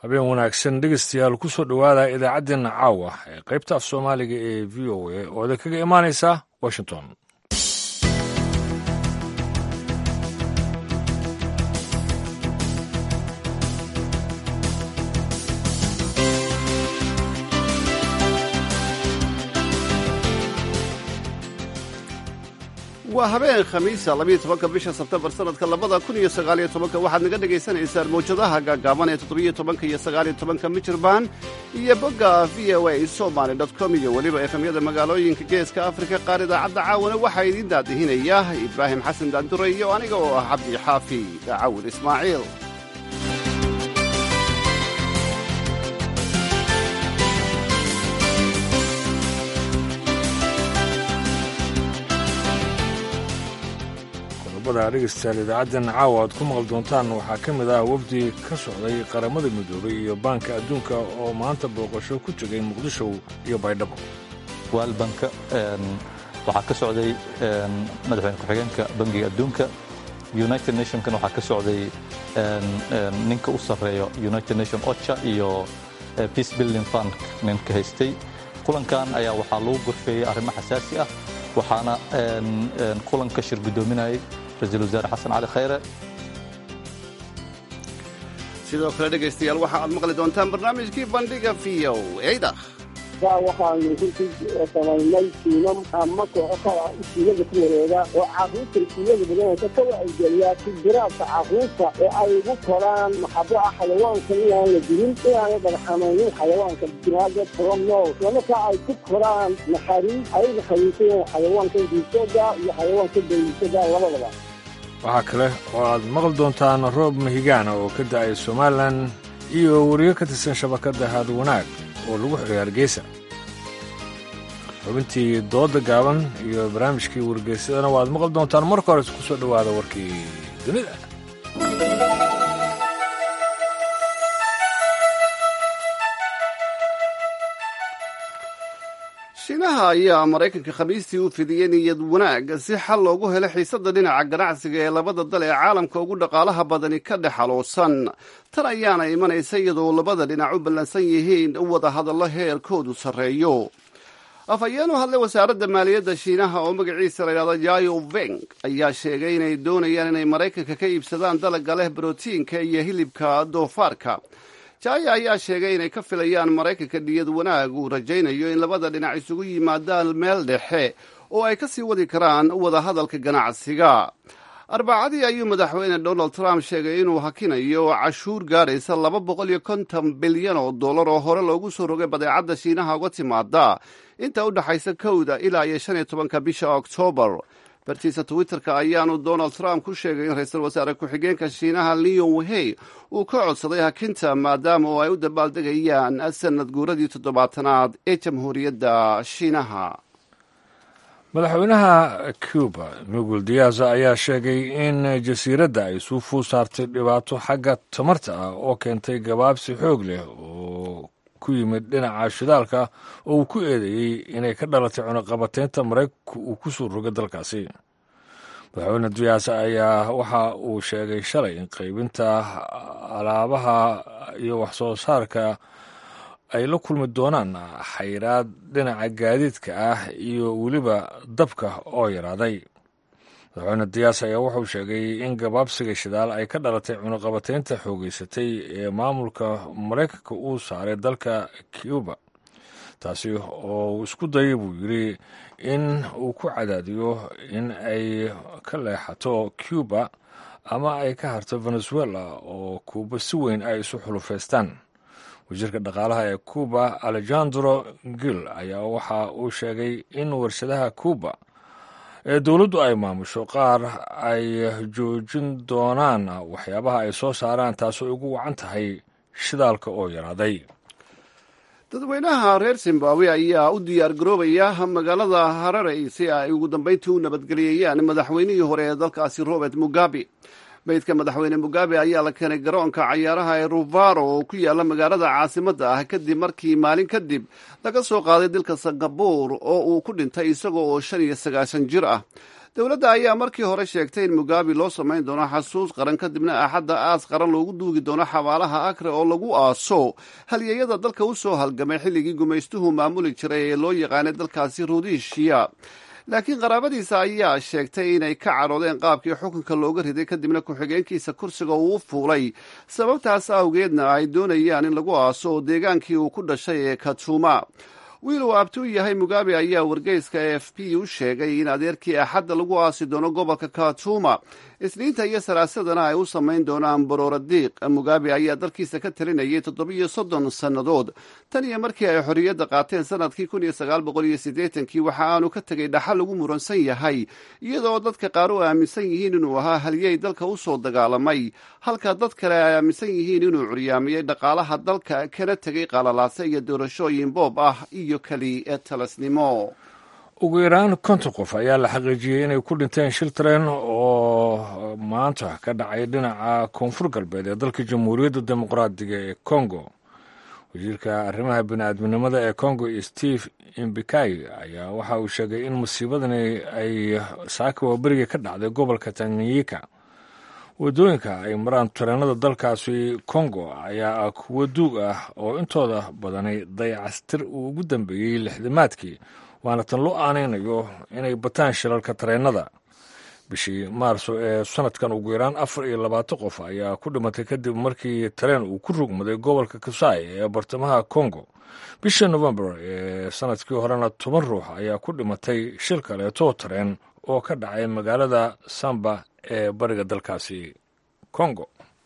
habeen wanaagsan dhegeystayaal ku soo dhowaada idaacaddeenna caawa ee qaybta af soomaaliga ee v o a oo idin kaga imaanaysa washington waa habeen khamiisa labiyo tobanka bisha sebtembar sanadka labada kun iyo sagaaliyo tobanka waxaad naga dhagaysanaysaan mawjadaha gaagaaban ee toddobiyo tobanka iyo sagaaliyo tobanka mijirbaan iyo bogga v o a somaly dot com iyo weliba efemyada magaalooyinka geeska afrika qaar idaacadda caawana waxaa idiin daadihinaya ibraahim xasan daandure iyo aniga oo ah cabdi xaafi cawil ismaaciil dhegeystayaal idaacaddeena caawa aad ku maqal doontaan waxaa ka mid ah wafdi ka socday qaramada midoobay iyo baanka adduunka oo maanta booqasho ku tegay muqdisho iyo baydhabo waalbanka waxaa ka socday madaxweyne ku-xigeenka bangiga adduunka united nationkan waxaa ka socday ninka u sarreeyo united nation ocha iyo peace building fund ninka haystay kulankan ayaa waxaa lagu gorfeeyey arrimo xasaasi ah waxaana kulanka shir guddoominayay ra-iisul wasaare xasan cali khayre sidoo kale dhegaystayaal waxa aad maqli doontaan barnaamijkii bandhiga v o eyda waxaanu runtii samaynay tiimam ama kooxo kala iskuulada ku wareega oo carruurta iskuulada badanaysa ka wacyigeliyaa tijiraadka carruurta ee ay ugu koraan maxabo ah xayawaanka inaan la dilin inaana dhagxamaynin xayawaanka binaada from no islamarkaa ay ku koraan naxariis ayaga khaliifayeen xayawaanka diisada iyo xayawaanka dayisada labadaba waxaa kale oo aad maqli doontaan roob mahigaana oo ka da'ay somalilan iyo weriyo ka tirsan shabakadda haad wanaag oo lagu xidhay hargeysa xubintii doodda gaaban iyo barnaamijkii wargeysadana waad maqli doontaan marka hore ku soo dhowaada warkii dunida shiinaha ayaa maraykanka khamiistii u fidiyey niyad wanaag si xal loogu helo xiisadda dhinaca ganacsiga ee labada dal ee caalamka ugu dhaqaalaha badani ka dhex xaluusan tan ayaana imanaysa iyadoo labada dhinac u ballansan yihiin wada hadallo heerkoodu sarreeyo afhayeen u hadlay wasaaradda maaliyadda shiinaha oo magaciisa layidhahdo yayo veng ayaa sheegay inay doonayaan inay maraykanka ka iibsadaan dalagga leh brotiinka iyo hilibka doofaarka jaya ayaa sheegay inay ka filayaan maraykanka niyad wanaag uu rajaynayo in labada dhinac isugu yimaadaan meel dhexe oo ay ka sii wadi karaan wada hadalka ganacsiga arbacadii ayuu madaxweyne donald trump sheegay inuu hakinayo cashuur gaadhaysa laba boqol iyo konton bilyan oo dollar oo hore loogu soo rogay badeecadda shiinaha uga timaada inta u dhexaysa kowda ilaa iyo shan iyo tobanka bisha oktoobar bartiisa twitterka ayaanu donald trump ku sheegay in ra-iisul wasaare ku-xigeenka shiinaha leon wehey uu ka codsaday hakinta maadaama oo ay u dabaaldegayaan sanad guuradii toddobaatanaad ee jamhuuriyadda shiinaha madaxweynaha cuba miguel diaza ayaa sheegay in jasiiradda ay suufuu saartay dhibaato xagga tamarta ah oo keentay gabaabsi xoog leh oo ku yimid dhinaca shidaalka oo uu ku eedeeyey inay ka dhalatay cunuqabateynta maraykanku uu ku soo rogay dalkaasi madaxweyne diyaasa ayaa waxa uu sheegay shalay in qaybinta alaabaha iyo waxsoo saarka ay la kulmi doonaan xayraad dhinaca gaadiidka ah iyo weliba dabka oo yaraaday madaxweyne diyaas ayaa wuxuu sheegay in gabaabsiga shidaal ay ka dhalatay cunuqabateynta xoogeysatay ee maamulka maraykanka uu saaray dalka cuba taasi oo uu isku dayay buu yidri in uu ku cadaadiyo in ay ka leexato cuba ama ay ka harto venezuela oo kuuba si weyn ay isu xulufaystaan wasiirka dhaqaalaha ee cuba alejandro gil ayaa waxa uu sheegay in warshadaha cuba ee dowladdu ay maamusho qaar ay joojin doonaan waxyaabaha ay soo saaraan taasoo ugu wacan tahay shidaalka oo yaraaday dadweynaha reer zimbabwe ayaa u diyaar garoobaya magaalada hararey si ay ugu dambayntii u nabadgeliyayaan madaxweynihii hore ee dalkaasi robert mugabe meydka madaxweyne mugabe ayaa la keenay garoonka cayaaraha ee ruvaro oo ku yaala magaalada caasimadda ah kadib markii maalin kadib laga soo qaaday dalka singabur oo uu ku dhintay isaga oo shan iyo sagaashan jir ah dowladda ayaa markii hore sheegtay in mugabe loo samayn doono xasuus qaran kadibna axadda aas qaran loogu duugi doono xabaalaha akre oo lagu aaso halyeeyada dalka u soo halgamay xilligii gumaystuhu maamuli jiray ee loo yaqaanay dalkaasi rudishiya laakiin qaraabadiisa ayaa sheegtay inay ka cadhoodeen qaabkii xukunka looga riday kadibna ku-xigeenkiisa kursiga uu u fuulay sababtaas awgeedna ay doonayaan in lagu aaso oo deegaankii uu ku dhashay ee katuma wiil uu abti u yahay mugabe ayaa wargeyska a f p u sheegay in adeerkii axadda lagu aasi doono gobolka katuma isniinta iyo salaasadana ay u samayn doonaan barooradiiq mugabe ayaa dalkiisa ka talinayay toddobiyo soddon sannadood tan iyo markii ay xorriyadda qaateen sanadkii kun iyo sagaal boqol iyo siddeetankii waxa aanu ka tegay dhaxal lagu muransan yahay iyadoo dadka qaar u aaminsan yihiin inuu ahaa halyey dalka u soo dagaalamay halka dad kale ay aaminsan yihiin inuu curyaamiyey dhaqaalaha dalka kana tegay qalalaase iyo doorashooyin boob ah iyo keli talasnimo ugu yaraan konton qof ayaa la xaqiijiyey inay ku dhinteen shil tareen oo maanta ka dhacay dhinaca koonfur galbeed ee dalka jamhuuriyadda dimuqraadiga ee congo wasiirka arrimaha bini-aadminimada ee congo steve imbikai ayaa waxa uu sheegay in musiibadani ay saaka waaberiga ka dhacday gobolka tanganyika waddooyinka ay maraan tareenada dalkaasi congo ayaa ah kuwo duug ah oo intooda badani dayacastir uu ugu dambeeyey lixdamaadkii waana tan loo aanaynayo inay bataan shilalka tareennada bishii maarso ee sanadkan ugu yaraan afar iyo labaatan qof ayaa ku dhimatay kadib markii tareen uu ku rugmaday gobolka kasai ee bartamaha congo bishii novembar ee sanadkii horena toban ruux ayaa ku dhimatay shil kaleeto tareen oo ka dhacay magaalada samba ee bariga dalkaasi congo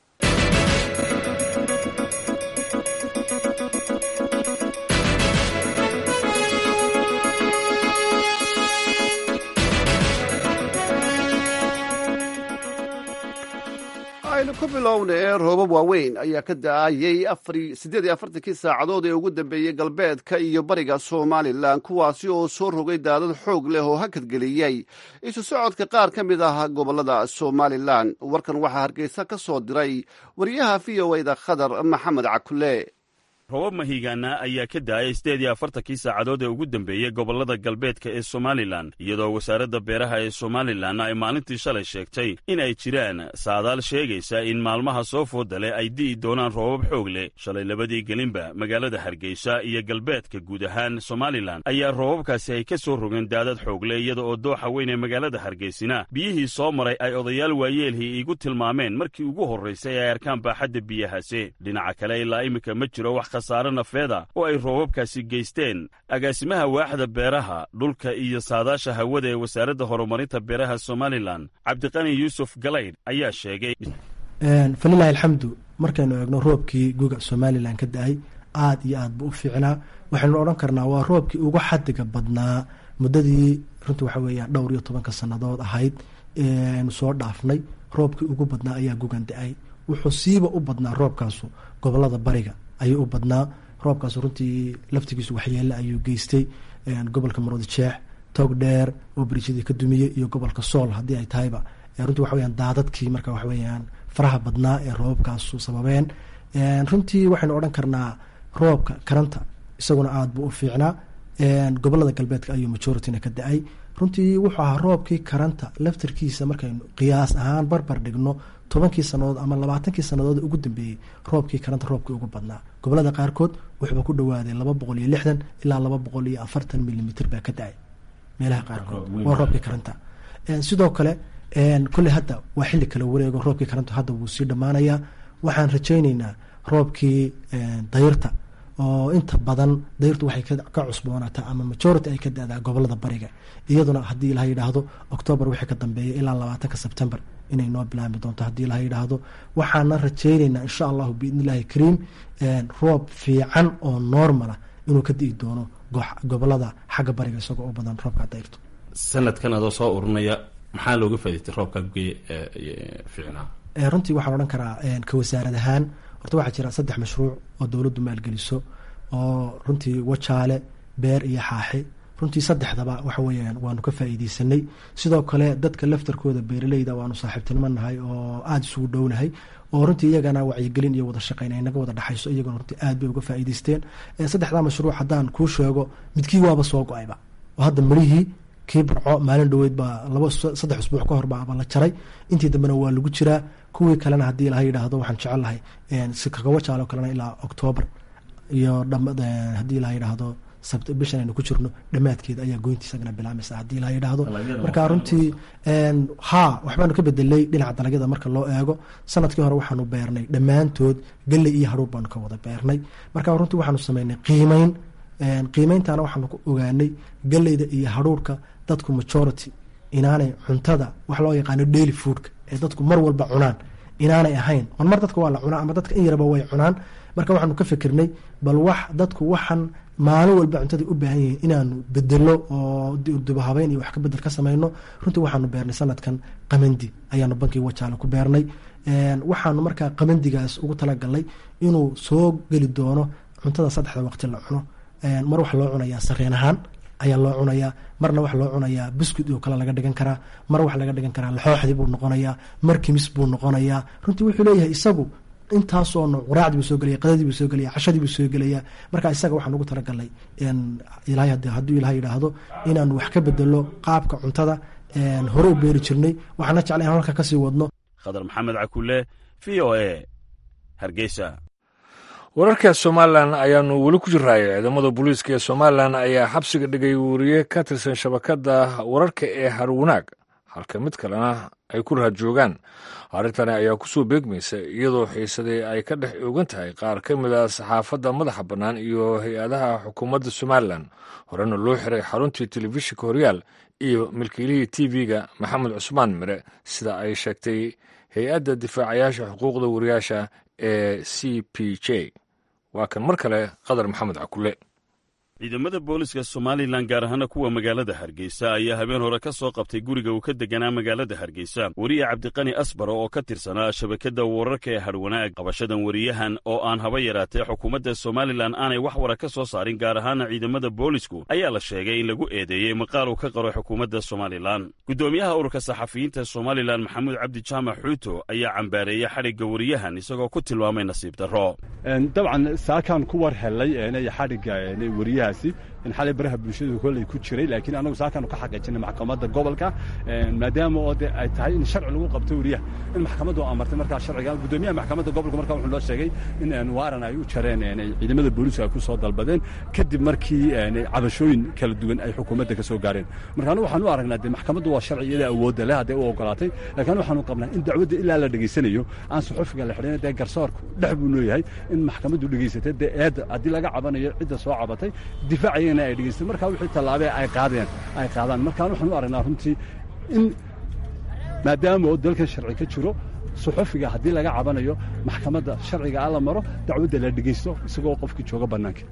aynu ku bilowna ee roobab waaweyn ayaa ka da-ayay siddeed iyo afartankii saacadood ee ugu dambeeyey galbeedka iyo bariga somalilan kuwaasi oo soo rogay daadad xoog leh oo hakadgeliyey isu socodka qaar ka mid ah gobollada somalilan warkan waxaa hargeysa ka soo diray wariyaha v o eda khadar maxamed cakule robab mahigaana ayaa ka daayay siddeed iyo afartankii saacadood ee ugu dambeeyey gobollada galbeedka ee somalilan iyadoo wasaaradda beeraha ee somalilan ay maalintii shalay sheegtay in ay jiraan saadaal sheegaysa in maalmaha soo foodale ay di'i doonaan roobab xoog leh shalay labadii gelinba magaalada hargeysa iyo galbeedka guud ahaan somalilan ayaa roobabkaasi ay ka soo rogeen daadad xoogle iyada oo dooxa weyn ee magaalada hargeysina biyihii soo maray ay odayaal waayeelhii iigu tilmaameen markii ugu horraysay ay arkaan baaxadda biyahaasi dhinaca kale ilaa iminka ma jiro wax khasaare nafeeda oo ay roobabkaasi geysteen agaasimaha waaxda beeraha dhulka iyo saadaasha hawada ee wasaaradda horumarinta beeraha somalilan cabdiqani yuusuf galaydh ayaa sheegay falilahi alxamdu markaynu eegno roobkii guga somalilan ka da-ay aad iyo aad buu u fiicnaa waxaynu odhan karnaa waa roobkii ugu xadiga badnaa muddadii runtii waxa weeyaan dhowr iyo tobanka sannadood ahayd aynu soo dhaafnay roobkii ugu badnaa ayaa gugan da-ay wuxuu siiba u badnaa roobkaasu gobolada bariga ayuu u badnaa roobkaas runtii laftigiisu waxyeele ayuu geystay gobolka maroodi jeex toog dheer oo beriijadii ka dumiyey iyo gobolka sool haddii ay tahayba runtii waxa weyaan daadadkii marka waxa weyaan faraha badnaa ee roobabkaasu sababeen runtii waxaynu odhan karnaa roobka karanta isaguna aada buu u fiicnaa gobolada galbeedka ayuu majorityna ka da-ay runtii wuxuu ahaa roobkii karanta laftarkiisa markaynu qiyaas ahaan barbar dhigno tobankii sanadood ama labaatankii sanadood ugu dambeeyey roobkii karanta roobkii ugu badnaa gobolada qaarkood wuxuuba ku dhawaaday laba boqol iyo lixdan ilaa laba boqol iyo afartan milimitr baa ka da-ay meelaha qaarkood waa roobkii karanta sidoo kale kolley hadda waa xilli kala wareego roobkii karanta hadda wuu sii dhammaanayaa waxaan rajayneynaa roobkii dayrta oo inta badan dayrtu waxay ka cusboonaataa ama majority ay ka da-daa gobolada bariga iyaduna haddii ilaha yidhaahdo octoobar wixii ka dambeeya ilaa labaatanka sebtembar inay noo bilaami doonto haddii ilaha yidhaahdo waxaana rajayneynaa insha allahu biidni illahi kariim roob fiican oo normala inuu ka di'i doono gobolada xagga bariga isagoo u badan roobka dayrtu sanadkan adoo soo urunaya maxaa looga faaidaytay roobka guge fiicnaa runtii waxaan odhan karaa ka wasaarad ahaan horta waxaa jira saddex mashruuc oo dowladdu maalgeliso oo runtii wajaale beer iyo xaaxi runtii saddexdaba waxa weeyaan waanu ka faa'iideysanay sidoo kale dadka laftarkooda beeraleyda waanu saaxiibtinimo nahay oo aada isugu dhownahay oo runtii iyagana wacyigelin iyo wada shaqeyn ay naga wada dhexayso iyaguna runtii aad bay uga faa'iideysteen saddexdaa mashruuc haddaan kuu sheego midkii waaba soo go-ayba oo hadda marihii kii burco maalin dhoweyd baa laba saddex usbuuc ka hor baaba la jaray intii dambena waa lagu jiraa kuwii kalena haddii ilaha yidhaahdo waxaan jecel lahay sikakawajaalo kalena ilaa octoobar iyo haddii ilaha yidhaahdo bishan aynu ku jirno dhammaadkeeda ayaa goynta isagana bilaameysa haddii ilaha yidhaahdo marka runtii haa waxbaanu ka bedelay dhinaca dalagyada marka loo eego sanadkii hore waxaanu beernay dhammaantood galley iyo hadhuur baanu ka wada beernay marka runtii waxaanu sameynay qiimeyn qiimeyntana waxaanu ku ogaanay galleyda iyo hadhuurka dadku majority inaanay cuntada wax loo yaqaano daily foodka ee dadku mar walba cunaan inaanay ahayn on mar dadka waa la cunaa ama dadka in yaraba way cunaan marka waxaanu ka fikirnay bal wax dadku waxan maalin walba cuntada u baahan yihiin inaanu bedelo oo dubahabeyn iyo wax ka bedel ka sameyno runtii waxaanu beernay sanadkan qamandi ayaanu bankii wajaale ku beernay waxaanu markaa qamandigaas ugu talagalnay inuu soo geli doono cuntada saddexda waqti la cuno mar waxa loo cunayaa sareen ahaan ayaa loo cunayaa marna waxa loo cunayaa biscuit oo kale laga dhigan karaa mar waxa laga dhigan karaa laxooxdii buu noqonayaa mar kimis buu noqonayaa runtii wuxuu leeyahay isagu intaasoo nooc quraacdii buu soo gelaya qadadii buu soo gelaya cashadii buu soo gelaya marka isaga waxaan ugu talagalnay ilahay hadduu ilaha yidhaahdo inaanu wax ka bedelo qaabka cuntada hore u beeri jirnay waxaana jeclay in halka kasii wadno khadar maxamed cakule v o a hargeysa wararka somalilan ayaanu weli ku jiraayo ciidamada booliiska ee somalilan ayaa xabsiga dhigay wariye ka tirsan shabakadda wararka ee harwanaag halka mid kalena ay ku raad joogaan arrintani ayaa kusoo beegmaysa iyadoo xiisadii ay ka dhex oogan tahay qaar ka mid a saxaafadda madaxa bannaan iyo hay-adaha xukuumadda somalilan horena loo xiray xaruntii telefishinka horyaal iyo milkiilihii t v-ga maxamed cusmaan mire sida ay sheegtay hay-adda difaacayaasha xuquuqda wariyaasha ee c p j waa kan mar kale qadar maxamed cakule ciidamada booliska somalilan gaar ahaana kuwa magaalada hargeysa ayaa habeen hore ka soo qabtay guriga uu ka deganaa magaalada hargeysa weriye cabdiqani asbaro oo ka tirsanaa shabakadda wararka ee hadhwanaag qabashadan weriyahan oo aan haba yaraatee xukuumadda somalilan aanay wax wara ka soo saarin gaar ahaana ciidamada boolisku ayaa la sheegay in lagu eedeeyey maqaal uu ka qaro xukuumadda somalilan guddoomiyaha ururka saxafiyiinta somalilan maxamuud cabdi jaamac xuuto ayaa cambaareeyey xadhigga weriyahan isagoo ku tilmaamay nasiib darro dabcan saakaan ku war helay xadhigga weriyahaasi in xalay baraha bulshadu kolley ku jiray laakiin anagu saakaan ka xaqiijinay maxkamadda gobolka maadaama oo de ay tahay in sharci lagu qabto weriyaha in maxkamaddu amartay markaa sharciga guddoomiyaha maxkamadda gobolka markaa wuxuu noo sheegay in waaran ay u jareen ciidamada booliisku ay ku soo dalbadeen kadib markii cabashooyin kala duwan ay xukuumadda ka soo gaareen marka anigu waxaan u aragnaa de maxkamaddu waa sharci iyada awoodda leh hadday u ogolaatay laakiin waxaanu qabnaa in dacwadda ilaa la dhegaysanayo aan suxufiga la xidhin dee garsoorku dhex buu leeyahay in maxkamaddu dhegaysatay dee eedda haddii laga cabanayo cidda soo cabatay difaacayana ay dhegaysteen markaa wixii tallaabee ay qaadeen ay qaadaan markaan waxaan u aragnaa runtii in maadaama oo dalkan sharci ka jiro suxufiga haddii laga cabanayo maxkamadda sharciga a la maro dacwadda la dhegaysto isagoo qofkii jooga bannaanka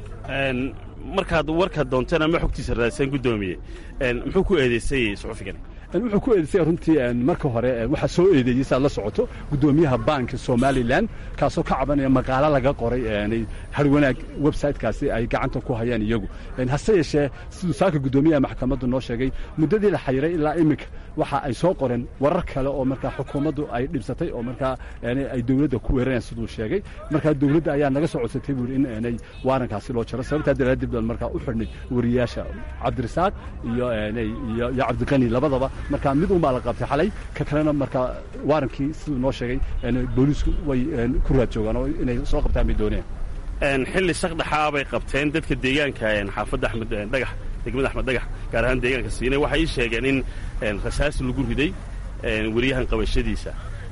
markaad warkaad doonteen ama xogtiisa raadsan guddoomiye muxuu ku eedeysay suxufigan wuxuu ku eedeysay runtii marka hore waxaa soo eedeeyey saad la socoto guddoomiyaha baanka somalilan kaasoo ka cabanaya maqaalo laga qoray harwanaag websitekaasi ay gacanta ku hayaan iyagu hase yeeshee siduu saaka guddoomiyaha maxkamaddu noo sheegay muddadii la xayiray ilaa iminka waxa ay soo qoreen warar kale oo markaa xukuumaddu ay dhibsatay oo markaa ay dowladda ku weerarayaan siduu sheegay markaa dowladda ayaa naga soo codsatay buuri in aanay waarankaasi loo jaro sababtaa daraaddeed baan markaa u xidhnay wariyaasha cabdirasaaq iyo iyo cabdiqani labadaba markaa mid unbaa la qabtay xalay ka kalena markaa waarankii siduu noo sheegay booliisku way ku raad joogaan oo inay soo qabtaan bay dooneen xilli shaqdhaxaa bay qabteen dadka deegaanka xaafadda axmed dhagax degmada axmed dhagax gaar ahaan deegaanka siinay waxay ii sheegeen in rasaas lagu riday weriyahan qabashadiisa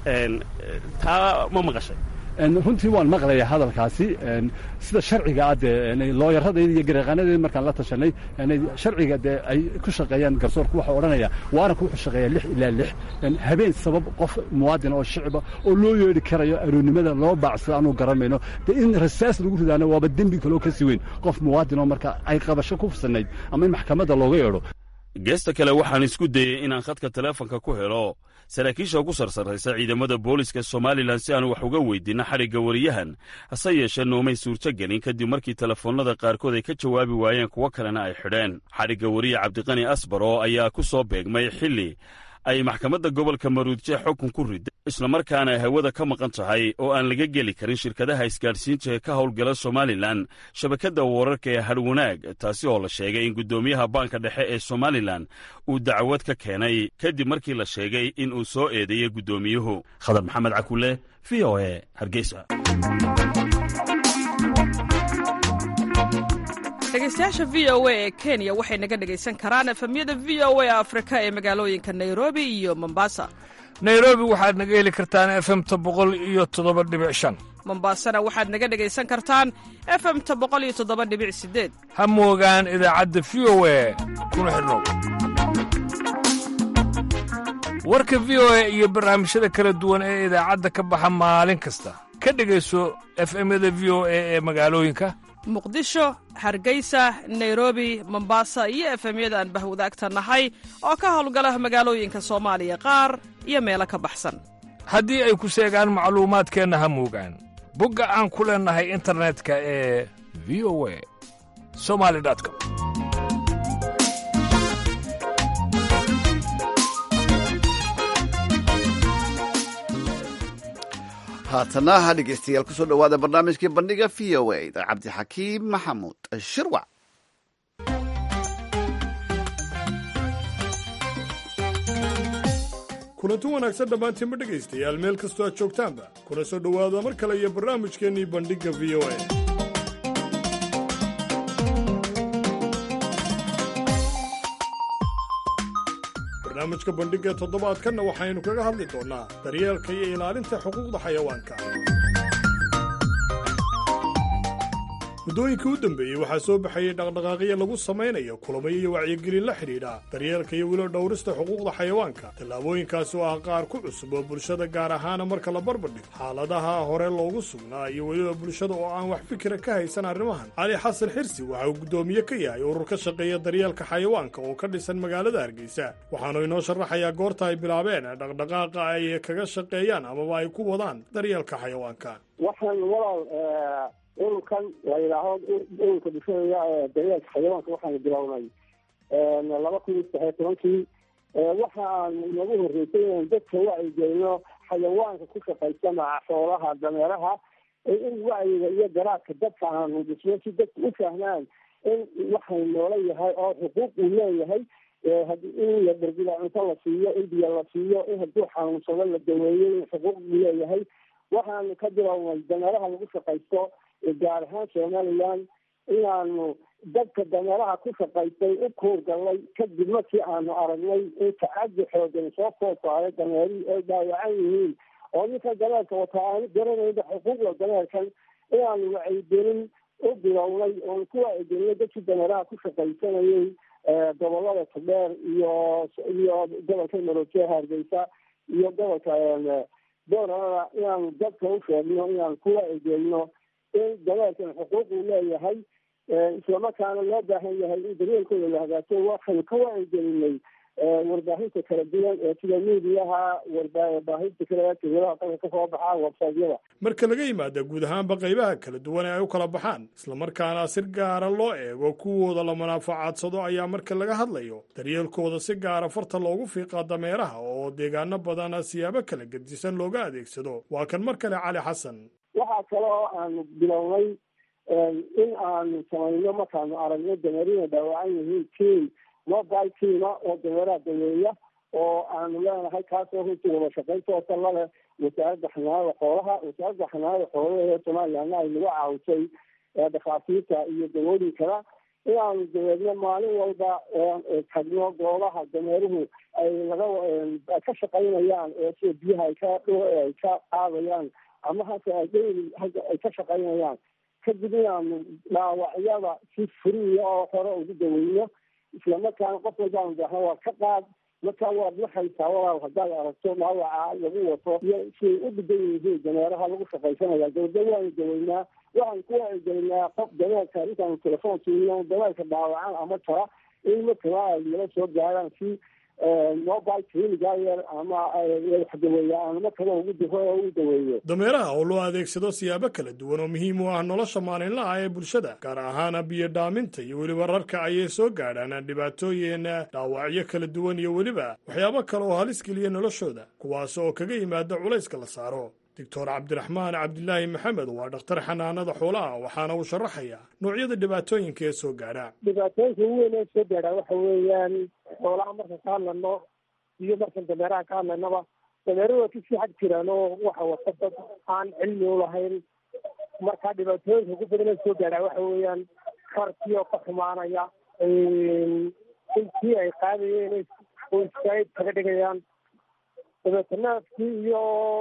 taa ma maqashay runtii waan maqlaya hadalkaasi sida sharciga ah dee looyaradayda iyo gareeqaanadeeda markaan la tashanay sharciga dee ay ku shaqeeyaan garsoorku waxaa odhanaya waaranku wuxuu shaqeeyaa lix ilaa lix habeen sabab qof muwaadin oo shicba oo loo yeedhi karayo aroonnimada loo baacsado aanu garanmayno dee in rasaas lagu ridaana waaba dembi kaloo ka sii weyn qof muwaadin oo marka ay qabasho ku fusanayd ama in maxkamadda looga yeedho geesta kale waxaan isku dayey inaan khadka teleefonka ku helo saraakiisha ugu sarsarraysa ciidamada booliska somalilan si aan wax uga weydiinno xadhigga wariyahan hase yeeshee noomay suurtogelin kadib markii telefoonnada qaarkood ay ka jawaabi waayeen kuwo kalena ay xidheen xadhigga wariye cabdiqani asbaro ayaa ku soo beegmay xilli ay maxkamadda gobolka maruudje xukun ku riday islamarkaana ay hawada ka maqan tahay oo aan laga geli karin shirkadaha isgaadhsiinta ee ka howlgala somalilan shabakadda wararka ee hadhwanaag taasi oo la sheegay in guddoomiyaha baanka dhexe ee somalilan uu dacwad ka keenay kadib markii la sheegay in uu soo eedeeyey guddoomiyuhu khadar maxamed cakule v o e hargeysa dhegeystayaasha v o a ee kenya waxay naga dhegaysan karaan efemyada v o a afrika ee magaalooyinka nairobi iyo mombasa nairobi waxaad naga heli kartaan efemta boqol iyo toddoba dhibic shan mombasana waxaad naga dhegaysan kartaan efemta boqol iyo toddoba dhibic sideed ha moogaan idaacadda v o a kuna xidhnow warka v o a iyo barnaamijyada kala duwan ee idaacadda ka baxa maalin kasta ka dhegayso efemyada v o a ee magaalooyinka muqdisho hargeysa nairobi mombasa iyo efemyada aan bahwadaagta nahay oo ka howlgala magaalooyinka soomaaliya qaar iyo meelo ka baxsan haddii ay ku seegaan macluumaadkeenna ha moogaan bogga aan ku leennahay internetka ee v o a somali com haatana ha dhegeystayaal kusoo dhowaada barnaamijkii bandhiga v o a da cabdixakiim maxamuud shirwac kulanti wanaagsan dhammaantiinba dhegaystayaal meel kastoo aad joogtaanba kuna soo dhowaada mar kale iyo barnaamijkeennii bandhigga v o a barnaamijka bandhigga toddobaadkanna waxaynu kaga hadli doonnaa daryeelka iyo ilaalinta xuquuqda xayawaanka muddooyinkii u dambeeyey waxaa soo baxayey dhaqdhaqaaqyo lagu samaynayo kulamayo iyo wacyigelin la xidhiidha daryeelka iyo weliba dhowrista xuquuqda xayawaanka tallaabooyinkaasi oo ah qaar ku cusub oo bulshada gaar ahaana marka la barbardhigo xaaladaha hore loogu sugnaa iyo weliba bulshada oo aan wax fikira ka haysan arrimahan cali xasan xirsi waxa uu guddoomiye ka yahay urur ka shaqeeya daryeelka xayawaanka oo ka dhisan magaalada hargeysa waxaanu inoo sharaxayaa goorta ay bilaabeen dhaqdhaqaaqa ay kaga shaqeeyaan amaba ay ku wadaan daryeelka xayawaanka ururkan la yidhaaho ururka bulshada ee daryeelka xayawaanka waxaanu bilownay laba kun iyo saddexiyo tobankii waxa aan nagu horreysay inaan dadka wacyigelino xayawaanka ku shaqaysana xoolaha dameeraha in wacyiga iyo garaadka dadka aanu dhisno si dadka u fahmaan in waxay noola yahay oo xuquuq uu leeyahay in la darbida cunto la siiyo in biyo la siiyo in hadduu xanuunsado la daweeyo in xuquuq uu leeyahay waxaanu ka bilownay dameeraha lagu shaqaysto gaar ahaan somaliland inaanu dadka dameeraha ku shaqaystay u kuurgalnay kadib markii aanu aragnay in tacadi xoogan soo koofaayo dameerihii ay dhaawacan yihiin oo ninka dameerka wataa aanu garanayba xuquuqda dameerkan inaanu wacyigelin u bilownay oonu ku wacyigelinay dadkii dameeraha ku shaqaysanayay gobolada todheer iyo iyo gobolka maroojiya hargeysa iyo gobolka booralada inaanu dadka u sheegno inaanu ku wacyigelino in dameerkan xuquuq uu leeyahay islamarkaana loo baahan yahay in daryeelkooda la hagaajo waxaynu ka wacyigelinay warbaahinta kala duwan ee sida miidiyaha warbaahinta kale tiwadaha dalka kasoo baxaa websaydyada marka laga yimaada guud ahaanba qaybaha kala duwan ee ay u kala baxaan islamarkaana si gaara loo eego kuwooda la manaafacadsado ayaa marka laga hadlayo daryeelkooda si gaara farta loogu fiiqaa dameeraha oo deegaano badan siyaabo kala gedisan looga adeegsado waa kan mar kale cali xasan waxaa kale oo aanu bilownay in aanu samayno markaanu aragno dameerina dhaawacan yihiin tiam mobile teama oo dameeraha daweeya oo aanu leenahay kaasoo runtii wada shaqaynta oo talla leh wasaaradda xanaanada xoolaha wasaaradda xanaanada xoolaha ee somalilandna ay nagu caawisay dhakhaatiirta iyo dawooyinkana inaanu daweedno maalin walba tagno goobaha dameeruhu ay laga ka shaqaynayaan ee sida biyaha ay ka ay ka qaadayaan ama hase ay ka shaqaynayaan kadib inaanu dhaawacyada si furiya oo hore ugu daweyno islamarkaana qof walbaanu daahna waa ka qaad markaa waad waxaysaa walaal haddaad aragto dhaawaca lagu wato iyo siay u dhigan yihiin dameeraha lagu shaqaysanaya dawda waanu daweynaa waxaan ku wacyigelinaa qof dameerka intaanu telefoon siino dameerka dhaawacan ama jara in markaba ay nala soo gaaraan si mobile cliniga ama wax daweeya ama kale ugu diro oo u daweeyo dameeraha oo loo adeegsado siyaabo kala duwan oo muhiim u ah nolosha maalinlaha ee bulshada gaar ahaan biyo dhaaminta iyo weliba rarka ayay soo gaadhaan dhibaatooyin dhaawacyo kala duwan iyo weliba waxyaabo kale oo halis geliya noloshooda kuwaas oo kaga yimaada culayska la saaro doctor cabdiraxmaan cabdilaahi maxamed waa dhakhtar xanaanada xoolaha waxaana uu sharaxayaa noocyada dhibaatooyinka ee soo gaadha dhibaatooyinka ugu weyn ee soo gaadha waxa weeyaan xoolaha markaan ka hadlano iyo markaan dameeraha ka hadlanaba dameeruhu waa kasii xag jiraan oo waxa wata dad aan cilmi u lahayn marka dhibaatooyinka ugu badan ee soo gaadha waxa weeyaan karkii oo ka xumaanaya intii ay qaadayeen oo iskaayid kaga dhigayaan dabeeta naafkii iyo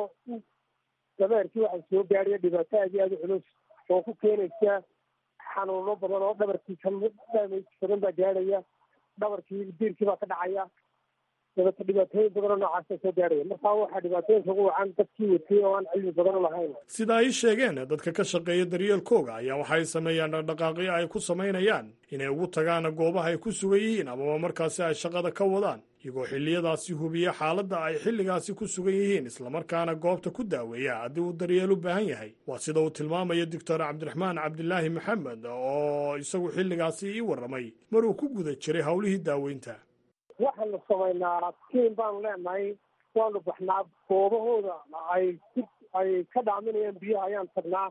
dameerkii waxaa soo gaadhaya dhibaato aad iyo aada u culus oo ku keenaysa xanuuno badan oo dhabarkiisa damage badan baa gaadhaya dhabarkii diirkii baa ka dhacaya dabeeta dhibaatooyin badan oo noocaasa soo gaadhaya markaa waxaa dhibaatooyinka ugu wacan dadkii watay oo aan cilmi badan u lahayn sida ay sheegeen dadka ka shaqeeya daryeelkooga ayaa waxay sameeyaan dhaqdhaqaaqyo ay ku samaynayaan inay ugu tagaan goobaha ay ku sugan yihiin amaba markaasi ay shaqada ka wadaan iyagoo xilliyadaasi hubiya xaaladda ay xilligaasi ku sugan yihiin islamarkaana goobta ku daaweeya haddii uu daryeel u baahan yahay waa sida uu tilmaamaya doctor cabdiraxmaan cabdilaahi maxamed oo isagu xilligaasi ii warramay maruu ku guda jiray howlihii daaweynta waxaanu samaynaa tiim baanu leenahay waanu baxnaa goobahooda ay ay ka dhaaminayaan biyaha ayaan tagnaa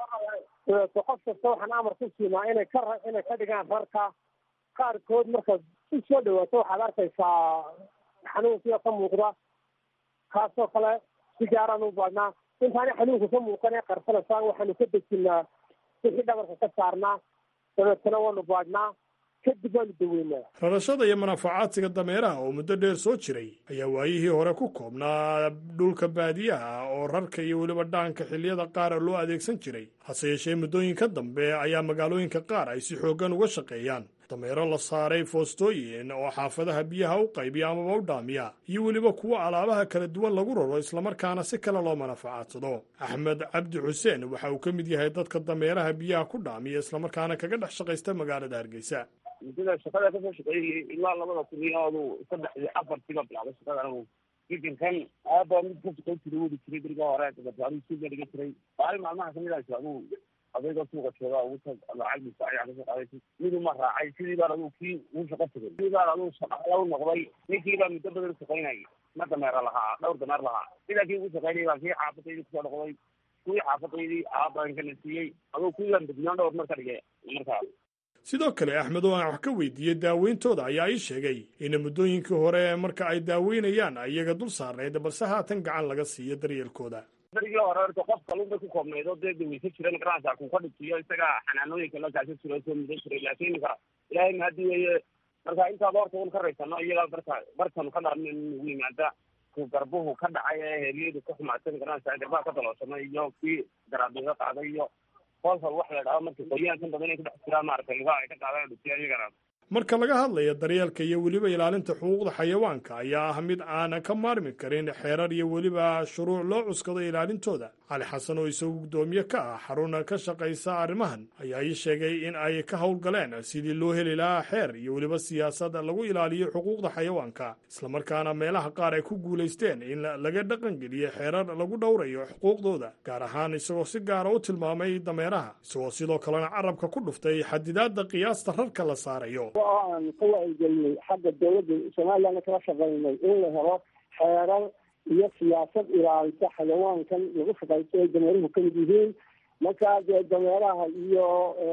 dabeeto qof kasta waxaan amar ku siinaa inay ka inay ka dhigaan rarka qaarkood markaad u soo dhawaato waxaad arkaysaa xanuunkiio ka muuqda kaasoo kale si gaaraan u baadhnaa intaani xanuunka ka muuqan ee qarsanaysaan waxaanu ka dejinaa wixii dhabarka ka saarnaa dabeetana waanu baadhnaa kadib waanu daweynaa rarashada iyo manaafacaadsiga dameeraha oo muddo dheer soo jiray ayaa waayihii hore ku koobnaa dhulka baadiyaha oo rarka iyo weliba dhaanka xilliyada qaar loo adeegsan jiray hase yeeshee muddooyinka dambe ayaa magaalooyinka qaar ay si xooggan uga shaqeeyaan dameero la saaray foostooyin oo xaafadaha biyaha u qaybiya amaba u dhaamiya iyo weliba kuwo alaabaha kala duwan lagu raro islamarkaana si kale loo manafacaadsado axmed cabdi xuseen waxa uu ka mid yahay dadka dameeraha biyaha ku dhaamiya islamarkaana kaga dhex shaqaysta magaalada hargeysa muddada shaqada kasoo shaqeeyay ilaa labada kun iyo adu saddex iyo afartiiba bilaabay shaqada anigu fikinkan aaba mid ka shaqayn jiray wadi jiray beriga hore dabeeta adigu suuga dhiga jiray maalin maalmaha kamid ahayso adigu adeega suuqa jooga ugu tag lacag bisa ayaa kasoo qaaday miduma raacay sidii baan adigu kii ugu shaqo tegay sidii baan adigu shaqaala u noqday ninkii baa muddo badan shaqaynayay ma dameera lahaa dhowr dameer lahaa sidaa kii ugu shaqaynayay baa kii xaafadaydii kusoo noqday kuwii xaafadaydii aabaan kana siiyey adigu kuwii baan bednaan dhowr mar ka dhigay markaa sidoo kale axmed oo aan wax ka weydiiyey daaweyntooda ayaa ii sheegay in muddooyinkii hore marka ay daaweynayaan iyaga dul saarnayd balse haatan gacan laga siiyo daryeelkooda darigii hore horta qof kalun bay ku koobnayd oo dee daweysa jiran garanaysaa ku ka dhigtiyo isaga xanaanooyinka la kaasa jiro soo mudan jiray laakiin iminka ilaahay mahadi weeye marka intaaba horta un ka raysano iyaga marka markanu ka dhaarna nagu yimaada ku garbuhu ka dhacay ee heelyadu ka xumaadsan garanaysaa garbaha ka dalooshamay iyo kii garaabiga qaaday iyo kolkal wax la dhaho marka qoyaankan badan inay ku dhex jiraan maaragtay lugaha ay ka qaadaan dhutiya iyagana marka laga hadlayo daryeelka iyo weliba ilaalinta xuquuqda xayawaanka ayaa ah mid aanan ka maarmi karin xeerar iyo weliba shuruuc loo cuskado ilaalintooda cali xasan oo isagu guddoomiye ka ah xaruna ka shaqaysa arrimahan ayaa ii sheegay in ay ka howlgaleen sidii loo heli lahaa xeer iyo weliba siyaasad lagu ilaaliyo xuquuqda xayawaanka islamarkaana meelaha qaar ay ku guulaysteen in laga dhaqangeliyo xeerar lagu dhowrayo xuquuqdooda gaar ahaan isagoo si gaara u tilmaamay dameeraha isagoo sidoo kalena carabka ku dhuftay xadidaadda qiyaasta rarka la saarayo oo aan ka wacyigelinay xagga dawladda somalilandna kala shaqaynay in la helo xeerar iyo siyaasad ilaalisa xayawaankan lagu shaqaysto ay dameeruhu kamid yihiin markaa dee dameeraha iyo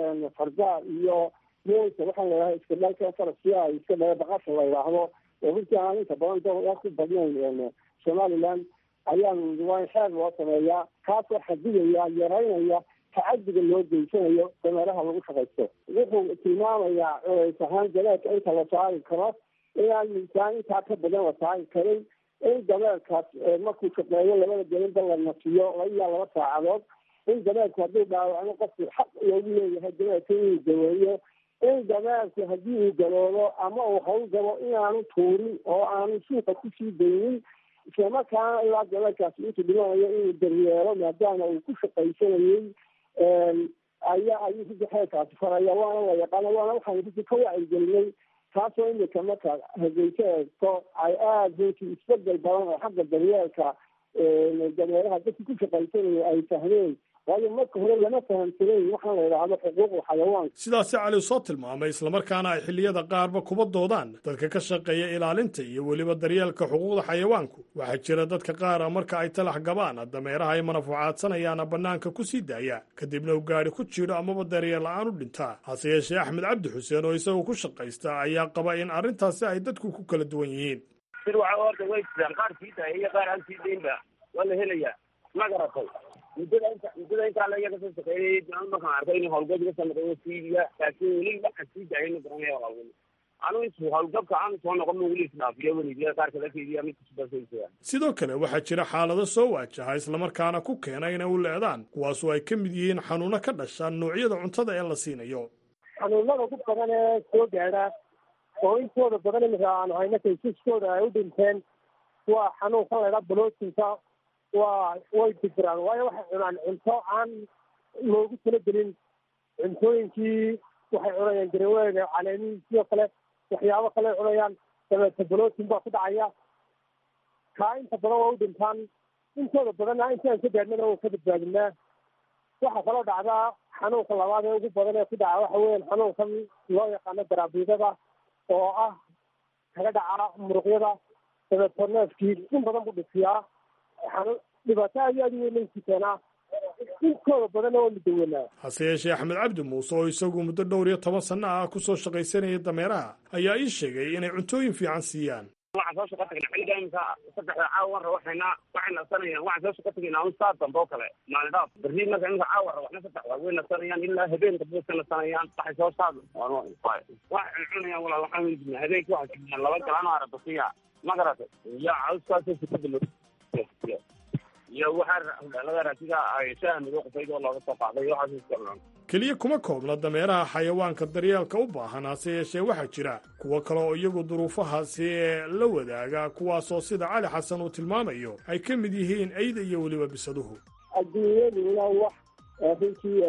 fardaa iyo moolka waxaan ladhaha iska dhalka farasiya iska dhala baqasha la yidhaahdo oo runtii aan inta badan dowlad ku badnayn somaliland ayaan waa in xeer loo sameeyaa kaasoo xadidaya yaraynaya tacadiga loo geysanayo dameeraha lagu shaqaysto wuxuu tilmaamayaa culays ahaan dameerka inta la saari karo inaan miisaan intaa ka badan la saari karin in dameerkaas markuu shaqeeyo labada gelinba la nasiyo ilaa laba saacadood in dameerku hadduu dhaawacno qofku xaq loogu leeyahay dameerka inuu daweeyo in dameerku haddii uu galoobo ama uu hawl galo inaanu tuurin oo aanu suuqa kusii daynin islamarkaana ilaa dameerkaasi intuu dhimanayo inuu daryeelo maadaama uu ku shaqaysanayey ayaa ayuu runtii xeerkaasi faraya waana la yaqaana waana waxaanu runtii ka wacyigelinay taasoo imika marka hargeysa eegto ay aada runtii isbedel badan oo xagga daryeelka dameeraha dadki ku shaqaysanaya ay fahmeen waayo marka hore lama fahamsanayn waxaan la yidhaahdo xuquuqda xayawaanka sidaasi cali soo tilmaamay islamarkaana ay xilliyada qaarba kuba doodaan dadka ka shaqeeya ilaalinta iyo weliba daryeelka xuquuqda xayawaanku waxaa jira dadka qaara marka ay talax gabaan dameeraha ay manafuucaadsanayaana bannaanka ku sii daaya kadibna u gaadhi ku jiidho amaba daryeel la-aan u dhintaa hase yeeshee axmed cabdi xuseen oo isagu ku shaqaysta ayaa qaba in arrintaasi ay dadku ku kala duwan yihiin sir waxa horta way jiraan qaar sii daaya iyo qaar aan sii daynba waa la helayaa ma garatay muddada inta muddada intaa la iyaga soo shaqeeyay markaan arkay in howlgab iga soo noqday siidiya laakiin weli waxa sii daayay ma garanaya howlgab anu intu howlgabka aan soo noqon weli isdhaafiyo weligiya qaar kala keydiya mid kusubasaysa sidoo kale waxaa jira xaalado soo waajaha islamarkaana ku keena inay u leedaan kuwaasoo ay ka mid yihiin xanuuno ka dhasha noocyada cuntada ee la siinayo xanuunada ku badan ee soo gaadha oo intooda badan imika aanu hayno kaysaskooda ay u dhinteen waa xanuunkan laydhaa blootinka waa way digiraan waayo waxay cunaan cunto aan loogu talagelin cuntooyinkii waxay cunayaan garaweega caleemihii sidoo kale waxyaabo kale cunayaan dabeete blootin baa ku dhacaya kaa inta badan waa u dhintaan intooda badanna intaan ka gaadhnana waa ka badbaadinaa waxaa kaloo dhacdaa xanuunka labaad ee ugu badan ee ku dhaca waxa weeyaan xanuunkan loo yaqaano garaabiidada oo ah kaga dhaca muruqyada dabeeto neefkii in badan buu dhisiyaa dhibaato aad iyo aad u weynaysi keenaa inkooda badanna waa mudawanaa hase yeeshee axmed cabdi muuse oo isagu muddo dhowr iyo toban sanno ah ku soo shaqaysanaya dameeraha ayaa ii sheegay inay cuntooyin fiican siiyaan waxaan soo shaqo tagnay xilliga imika saddexda caawa ra waxayna waxay nasanayaan waxaan soo shaqo tagaynaa un saa dambe oo kale maalin dhaaf berri marka imika caawa ra waxna saddex waa way nasanayaan ilaa habeenka buu ka nasanayaan waxay soo saad waxay cunayaan walaa waxaan weydinaa habeenkii waxay siiyaan laba galaan oo arabasiya ma garatay iyo cawskaasoo sikada loo iyo waxaa laga raasiga ay shaaha madow qufayd oo looga soo qaaday iyo waxaas iska cunaan keliya kuma koobna dameeraha xayawaanka daryeelka u baahan hase yeeshee waxaa jira kuwo kale oo iyagu duruufahaasi ee la wadaaga kuwaasoo sida cali xasan uu tilmaamayo ay ka mid yihiin eyda iyo weliba bisaduhu adduunyaduna wax runtii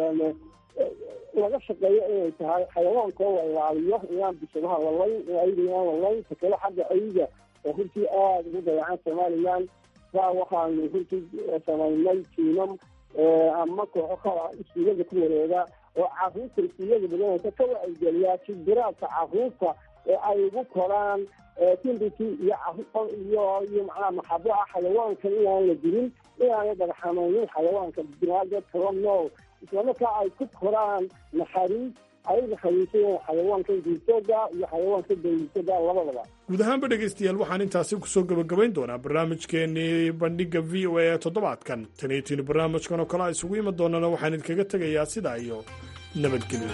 laga shaqeeyo inay tahay xayawaanka oo la ilaaliyo inaan bisadaha lalayn ayda inaan lalayn takale xagga ayda oo runtii aada ugu dayacan somalilan saa waxaanu runtii samaynay tiimam ama kooxo kala iskuulada ku wareega oo caruurta iskuulada badanaysa ka wacyigeliyaa jibiraadka caruurta ee ay ugu koraan timbiki iyo iyo iyo macnaha maxabo ah xayawaanka inaan la dilin inaanay dhagaxamaynin xayawaanka binaadad kala nool islamarkaa ay ku koraan naxariis ay naxariisayeen xayawaanka diisoga iyo xayawaanka daysoga labadaba guud ahaanba dhegaystayaal waxaan intaasi kusoo gebagabayn doonaa barnaamijkeenii bandhiga v o a ee toddobaadkan taniitiin barnaamijkan oo kale a isugu imi doonana waxaan idinkaga tegayaa sidaa iyo nabadgelyo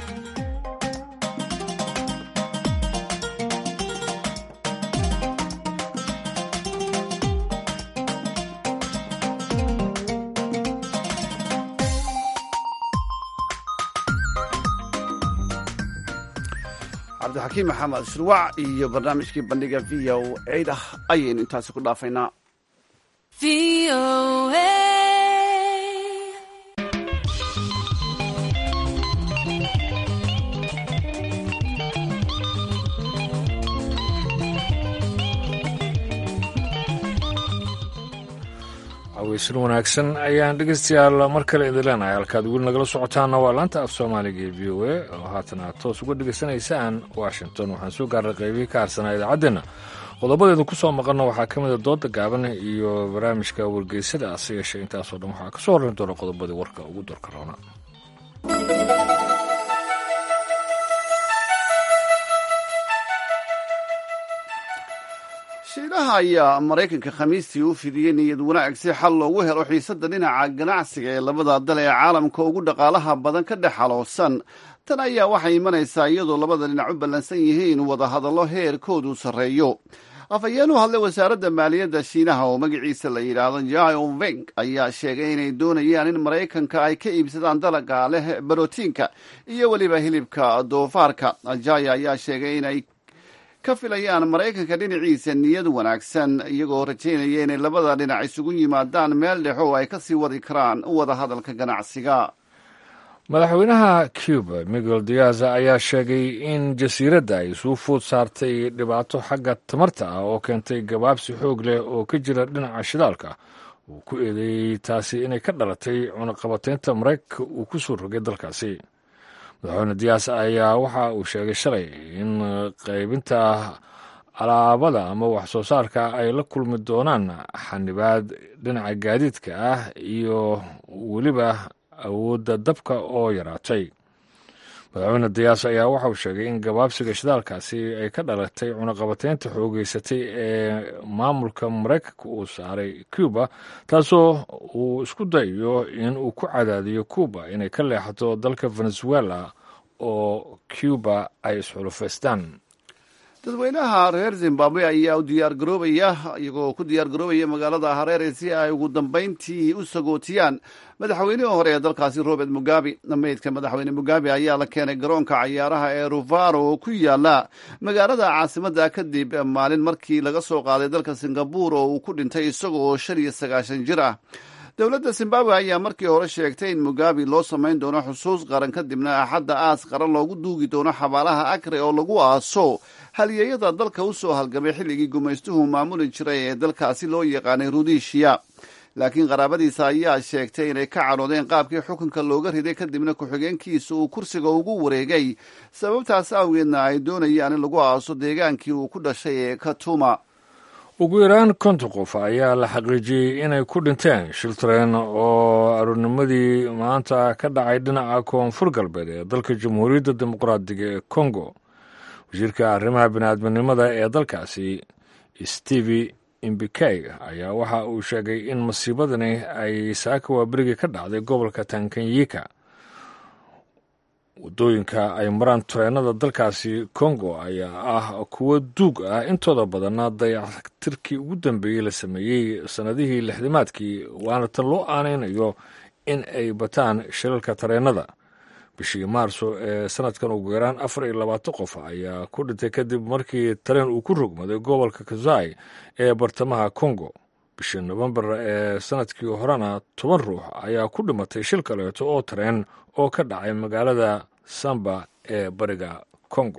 cabdixakiim maxamed shurwac iyo barnaamijkii bandhiga v o ciidah ayaynu intaasi ku dhaafaynaa aweysan wanaagsan ayaan dhegeystayaal mar kale idin leenahay halkaad weli nagala socotaana waa laanta af soomaaliga ee v o a oo haatan aad toos uga dhegaysanaysaan washington waxaan soo gaarnay qeybihii ka harsanaa idaacaddeenna qodobadeedu ku soo maqanna waxaa ka mida dooda gaaban iyo barnaamijka wargeysada ase yeeshee intaasoo dhan waxaa ka soo horrayn doona qodobadii warka ugu dorka roona shiinaha ayaa maraykanka khamiistii u fidiyey niyad wanaag si xal loogu helo xiisadda dhinaca ganacsiga ee labada dal ee caalamka ugu dhaqaalaha badan ka dhex xaloosan tan ayaa waxay imanaysaa iyadoo labada dhinac u ballansan yihiin wadahadallo heerkoodu sarreeyo afhayeen u hadlay wasaaradda maaliyadda shiinaha oo magaciisa la yidhaahdo jao veng ayaa sheegay inay doonayaan in maraykanka ay ka iibsadaan dalaga leh barotiinka iyo weliba hilibka doofaarka jaya ayaa sheegay inay ka filayaan maraykanka dhinaciisa niyad wanaagsan iyagoo rajaynaya inay labada dhinac isugu yimaadaan meel dhex oo ay ka sii wadi karaan wada hadalka ganacsiga madaxweynaha cuba miguel diaz ayaa sheegay in jasiiradda ay suu fuud saartay dhibaato xagga tamarta ah oo keentay gabaabsi xoog leh oo ka jira dhinaca shidaalka uu ku eedeeyey taasi inay ka dhalatay cunaqabateynta maraykanka uu ku soo rogay dalkaasi madaxweyne diyaas ayaa waxa uu sheegay shalay in qaybinta alaabada ama wax soo saarka ay la kulmi doonaan xanibaad dhinaca gaadiidka ah iyo weliba awoodda dabka oo yaraatay madaxweyne diyaas ayaa waxa uu sheegay in gabaabsiga shidaalkaasi ay ka dhalatay cunaqabateynta xoogeysatay ee maamulka maraykanka uu saaray cuba taasoo uu isku dayayo in uu ku cadaadiyo cuba inay ka leexato dalka venezuela oo cuba ay isxulufaystaan dadweynaha reer zimbabwe ayaa u diyaargaroobaya iyagoo ku diyaargaroobaya magaalada hareere si ay ugu dambayntii u sagootiyaan madaxweynihii hore ee dalkaasi robert mugabe meydka madaxweyne mugabe ayaa la keenay garoonka cayaaraha ee ruvaro oo ku yaala magaalada caasimadda kadib maalin markii laga soo qaaday dalka singabur oo uu ku dhintay isaga oo shan iyo sagaashan jir ah dowladda zimbabwe ayaa markii hore sheegtay in mugabe loo samayn doono xusuus qaran kadibna axadda aas qaran loogu duugi doono xabaalaha akre oo lagu aaso halyeeyada dalka u soo halgamay xilligii gumaystuhu maamuli jiray ee dalkaasi loo yaqaanay rudishiya laakiin qaraabadiisa ayaa sheegtay inay ka cadhoodeen qaabkii xukunka looga riday kadibna ku-xigeenkiisa uu kursiga ugu wareegay sababtaas awgeedna ay doonayaan in lagu aaso deegaankii uu ku dhashay ee katuma ugu yaraan konton qof ayaa la xaqiijiyey inay ku dhinteen shil tareen oo aroornimadii maanta ka dhacay dhinaca koonfur galbeed ee dalka jamhuuriyadda dimuqraadiga ee kongo wasiirka arrimaha biniaadminimada ee dalkaasi steve imbikey ayaa waxa uu sheegay in masiibadani ay saaka waaberigii ka dhacday gobolka tankanyika waddooyinka ay maraan tareenada dalkaasi kongo ayaa ah kuwo duug ah intooda badanna dayactirkii ugu dambeeyey la sameeyey sannadihii lixdimaadkii waana tan loo aanaynayo in ay bataan shilalka tareenada bishii maarso ee sanadkan ugu yaraan afar iyo labaatan qof ayaa ku dhintay kadib markii tareen uu ku rogmaday gobolka kazai ee bartamaha kongo bishii nofembar ee sanadkii horena toban ruux ayaa ku dhimatay shil kaleeto oo tareen oo ka dhacay magaalada samba ee bariga kongo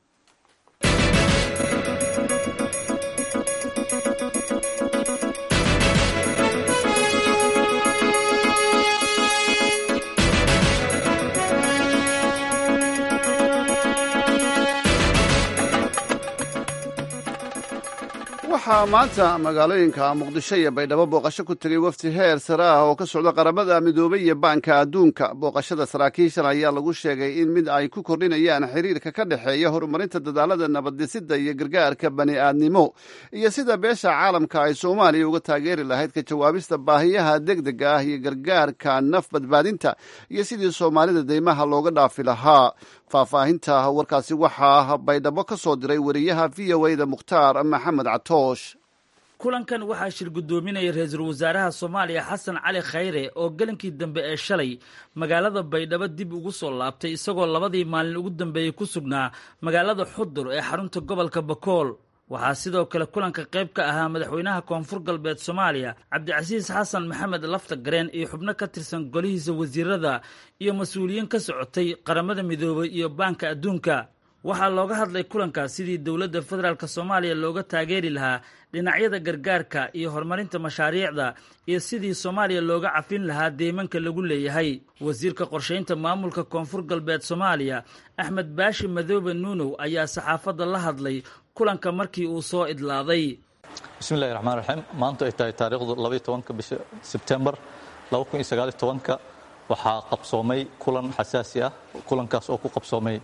waxaa maanta magaalooyinka muqdisho iyo baydhabo booqasho ku tegay wafdi heer sare ah oo ka socda qaramada midoobay iyo baanka adduunka booqashada saraakiishan ayaa lagu sheegay in mid ay ku kordhinayaan xiriirka ka dhexeeya horumarinta dadaalada nabaddhisida iyo gargaarka bani aadnimo iyo sida beesha caalamka ay soomaaliya uga taageeri lahayd ka jawaabista baahiyaha degdega ah iyo gargaarka naf badbaadinta iyo sidii soomaalida deymaha looga dhaafi lahaa faahfaahinta warkaasi waxaa baydhabo ka soo diray wariyaha v o a da mukhtaar maxamed catoosh kulankan waxaa shir guddoominaya ra-iisul wasaaraha soomaaliya xasan cali khayre oo gelinkii dambe ee shalay magaalada baydhabo dib ugu soo laabtay isagoo labadii maalin ugu dambeeyey ku sugnaa magaalada xudur ee xarunta gobolka bakool waxaa sidoo kale kulanka qayb ka ahaa madaxweynaha koonfur galbeed soomaaliya cabdicasiis xasan maxamed lafta gareen iyo xubno ka tirsan golihiisa wasiirada iyo mas-uuliyiin ka socotay qaramada midoobay iyo baanka adduunka waxaa looga hadlay kulankaas sidii dowladda federaalk soomaaliya looga taageeri lahaa dhinacyada gargaarka iyo horumarinta mashaariicda iyo sidii soomaaliya looga cafin lahaa deymanka lagu leeyahay wasiirka qorshaynta maamulka koonfur galbeed soomaaliya axmed baashi madoobe nuunow ayaa saxaafadda la hadlay kulanka markii uu soo idlaaday bismillahi raxmaan raxiim maanta ay tahay taariikhdu labaiy tobanka bisha sebtembar laba kun iyo sagaal iyo tobanka waxaa qabsoomay kulan xasaasi ah kulankaas oo ku qabsoomay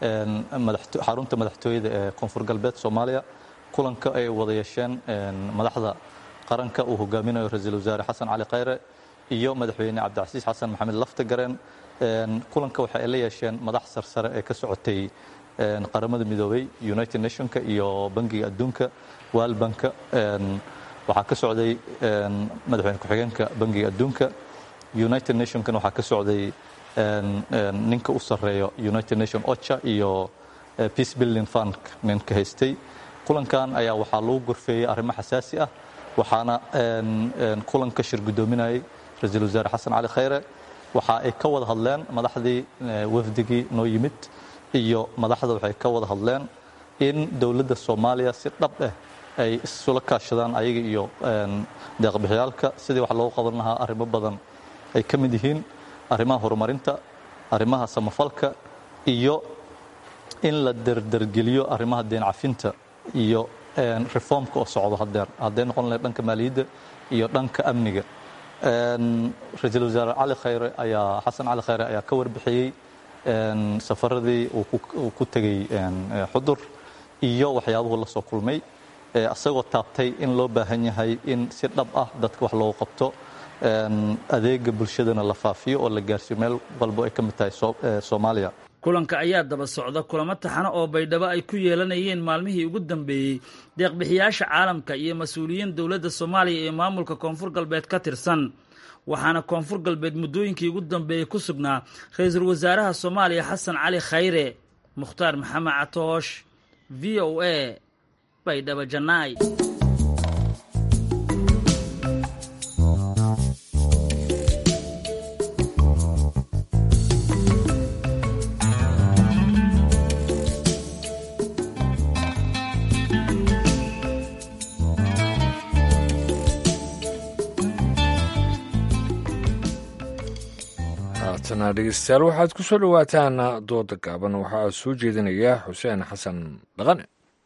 xarunta madaxtooyada ee koonfur galbeed soomaaliya kulanka ay wada yeesheen madaxda qaranka uu hogaaminayo ra-iisul wasaare xasan cali khayre iyo madaxweyne cabdicasiis xasan maxamed lafta gareen kulanka waxa ay la yeesheen madax sarsare ee ka socotay qaramada midoobay united nationka iyo bangiga adduunka waalbanka waxaa ka socday madaxweyne ku-xigeenka bangiga adduunka united nationkana waxaa ka socday ninka u sarreeyo united nation ocha iyo peace building fund ninka haystay kulankan ayaa waxaa lagu gorfeeyey arrimo xasaasi ah waxaana kulanka shir guddoominayay ra-iisul wasaare xasan cali khayre waxa ay ka wada hadleen madaxdii wafdigii noo yimid iyo madaxda waxay ka wada hadleen in dowladda soomaaliya si dhab ah ay isula kaashadaan ayaga iyo deeqbixiyaalka sidii wax loogu qaban lahaa arrimo badan ay ka mid yihiin arrimaha horumarinta arrimaha samafalka iyo in la derdergeliyo arrimaha deen cafinta iyo reformka oo socdo hadeer hadday noqon lahayd dhanka maaliyadda iyo dhanka amniga ra-iisul wasaare cali khayre ayaa xasan cali khayre ayaa ka warbixiyey safaradii uu ku tegey xudur iyo waxyaabuhu la soo kulmay isagoo taabtay in loo baahan yahay in si dhab ah dadka wax loogu qabto adeega bulshadana la faafiyo oo la gaarsiiyo meel walbo ay ka mid tahay soomaaliya kulanka ayaa daba socda kulamo taxano oo baydhabo ay ku yeelanayeen maalmihii ugu dambeeyey deeqbixiyaasha caalamka iyo mas-uuliyiin dowladda soomaaliya iyo maamulka koonfur galbeed ka tirsan waxaana koonfur galbeed muddooyinkii ugu dambeeyey ku sugnaa ra-iisul wasaaraha soomaaliya xasan cali khayre mukhtaar maxamed catoosh v o a baydhabo janaay haatana dhegeystayaal waxaad ku soo dhowaataan dooda gaaban waxaa soo jeedinaya xuseen xasan dhaqane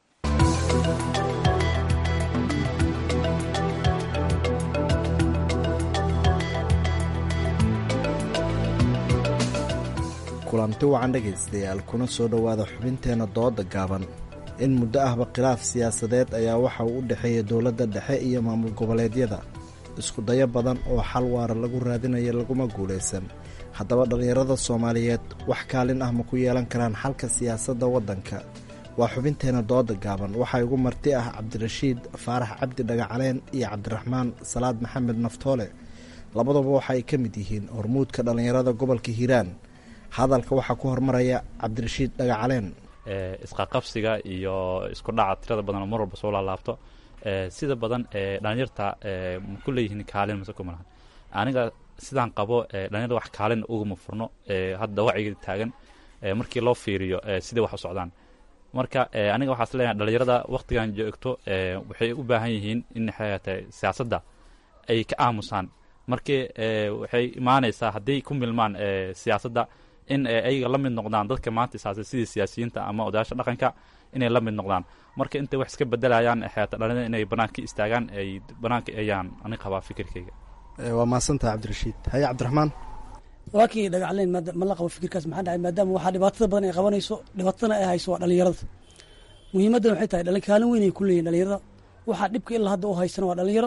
kulanti wacan dhegaystayaal kuna soo dhowaada xubinteenna dooda gaaban in muddo ahba khilaaf siyaasadeed ayaa waxa uu u dhexeeya dowladda dhexe iyo maamul goboleedyada isku dayo badan oo xal waara lagu raadinayo laguma guulaysan haddaba dhallinyarada soomaaliyeed wax kaalin ah ma ku yeelan karaan xalka siyaasadda waddanka waa xubinteenna dooda gaaban waxaa igu marti ah cabdirashiid faarax cabdi dhagacaleen iyo cabdiraxmaan salaad maxamed naftoole labaduba waxa ay ka mid yihiin hormuudka dhallinyarada gobolka hiiraan hadalka waxaa ku hormaraya cabdirashiid dhagacaleen isqaqabsiga iyo isku dhaca tirada badan oo mar walba soo laalaabto sida badan dhalinyarta ma ku leeyihiin kaalin mase kuma lahan aniga sidaan qabo dhalinyarda wax kaalin uguma furno hadda wacyiga taagan markii loo fiiriyo sidai wax u socdaan marka aniga waxaas leeyahay dhalinyarada waktigan joogto waxay u baahan yihiin in xayata siyaasadda ay ka aamusaan markii waxay imaanaysaa hadday ku milmaan siyaasadda in ayaga la mid noqdaan dadka maanta isaasa sidii siyaasiyiinta ama odayaasha dhaqanka inay la mid noqdaan marka intay wax iska bedelayaan xeeta dhalinyarada inay banaanka istaagaan ay banaanka ayaan ani qabaa fikirkayga waa mahadsantaha cabdirashiid haye cabdiraxmaan waa kii dhagacleen ma la qabo fikirkaas maxaa dhacay maadaama waxaa dhibaatada badan ay qabanayso dhibaatadana ay hayso waa dhalinyarada muhiimaddan waxay tahay dhalin kaalin weyn ay ku leeyihin dhalinyarada waxaa dhibka ilaa hadda u haysana waa dhalinyaro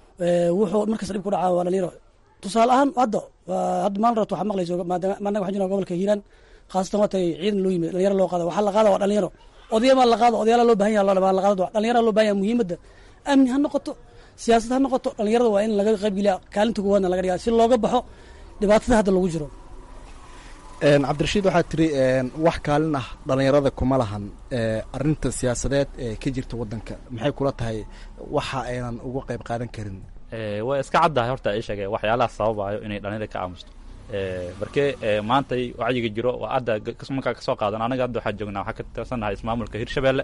wuxuu markasta dhib ku dhacaa waa dhalinyaro tusaale ahaan hadda hadda maalin rabto waxaa maqlayso maadaama annaga waxaan jirnaa gobolka hiiraan khaasatan waa tay ciidan loo yimid dhalinyaro loo qaada waxaa la qaada waa dhalinyaro odayamaa la qaado odayaala loo bahan yaha la qaado dhalinyara loo bahan yaha muhiimadda amni ha noqoto siyaasad ha noqoto dhalinyarada waa in laga qaybgeliya kaalinta koowaadna laga dhigaa si looga baxo dhibaatada hadda lagu jiro cabdirashiid waxaad tiri wax kaalin ah dhalinyarada kuma lahan arinta siyaasadeed ee ka jirta waddanka maxay kula tahay waxa aynan uga qayb qaadan karin waa iska caddahay horta ii sheegay waxyaalaha sababayo inay dhalinyarada ka aamusto markee maantay wacyiga jiro waa hadda markaa kasoo qaadan anaga hadda waxaa joognaa waxaa ka tirsannahay ismaamulka hirshabelle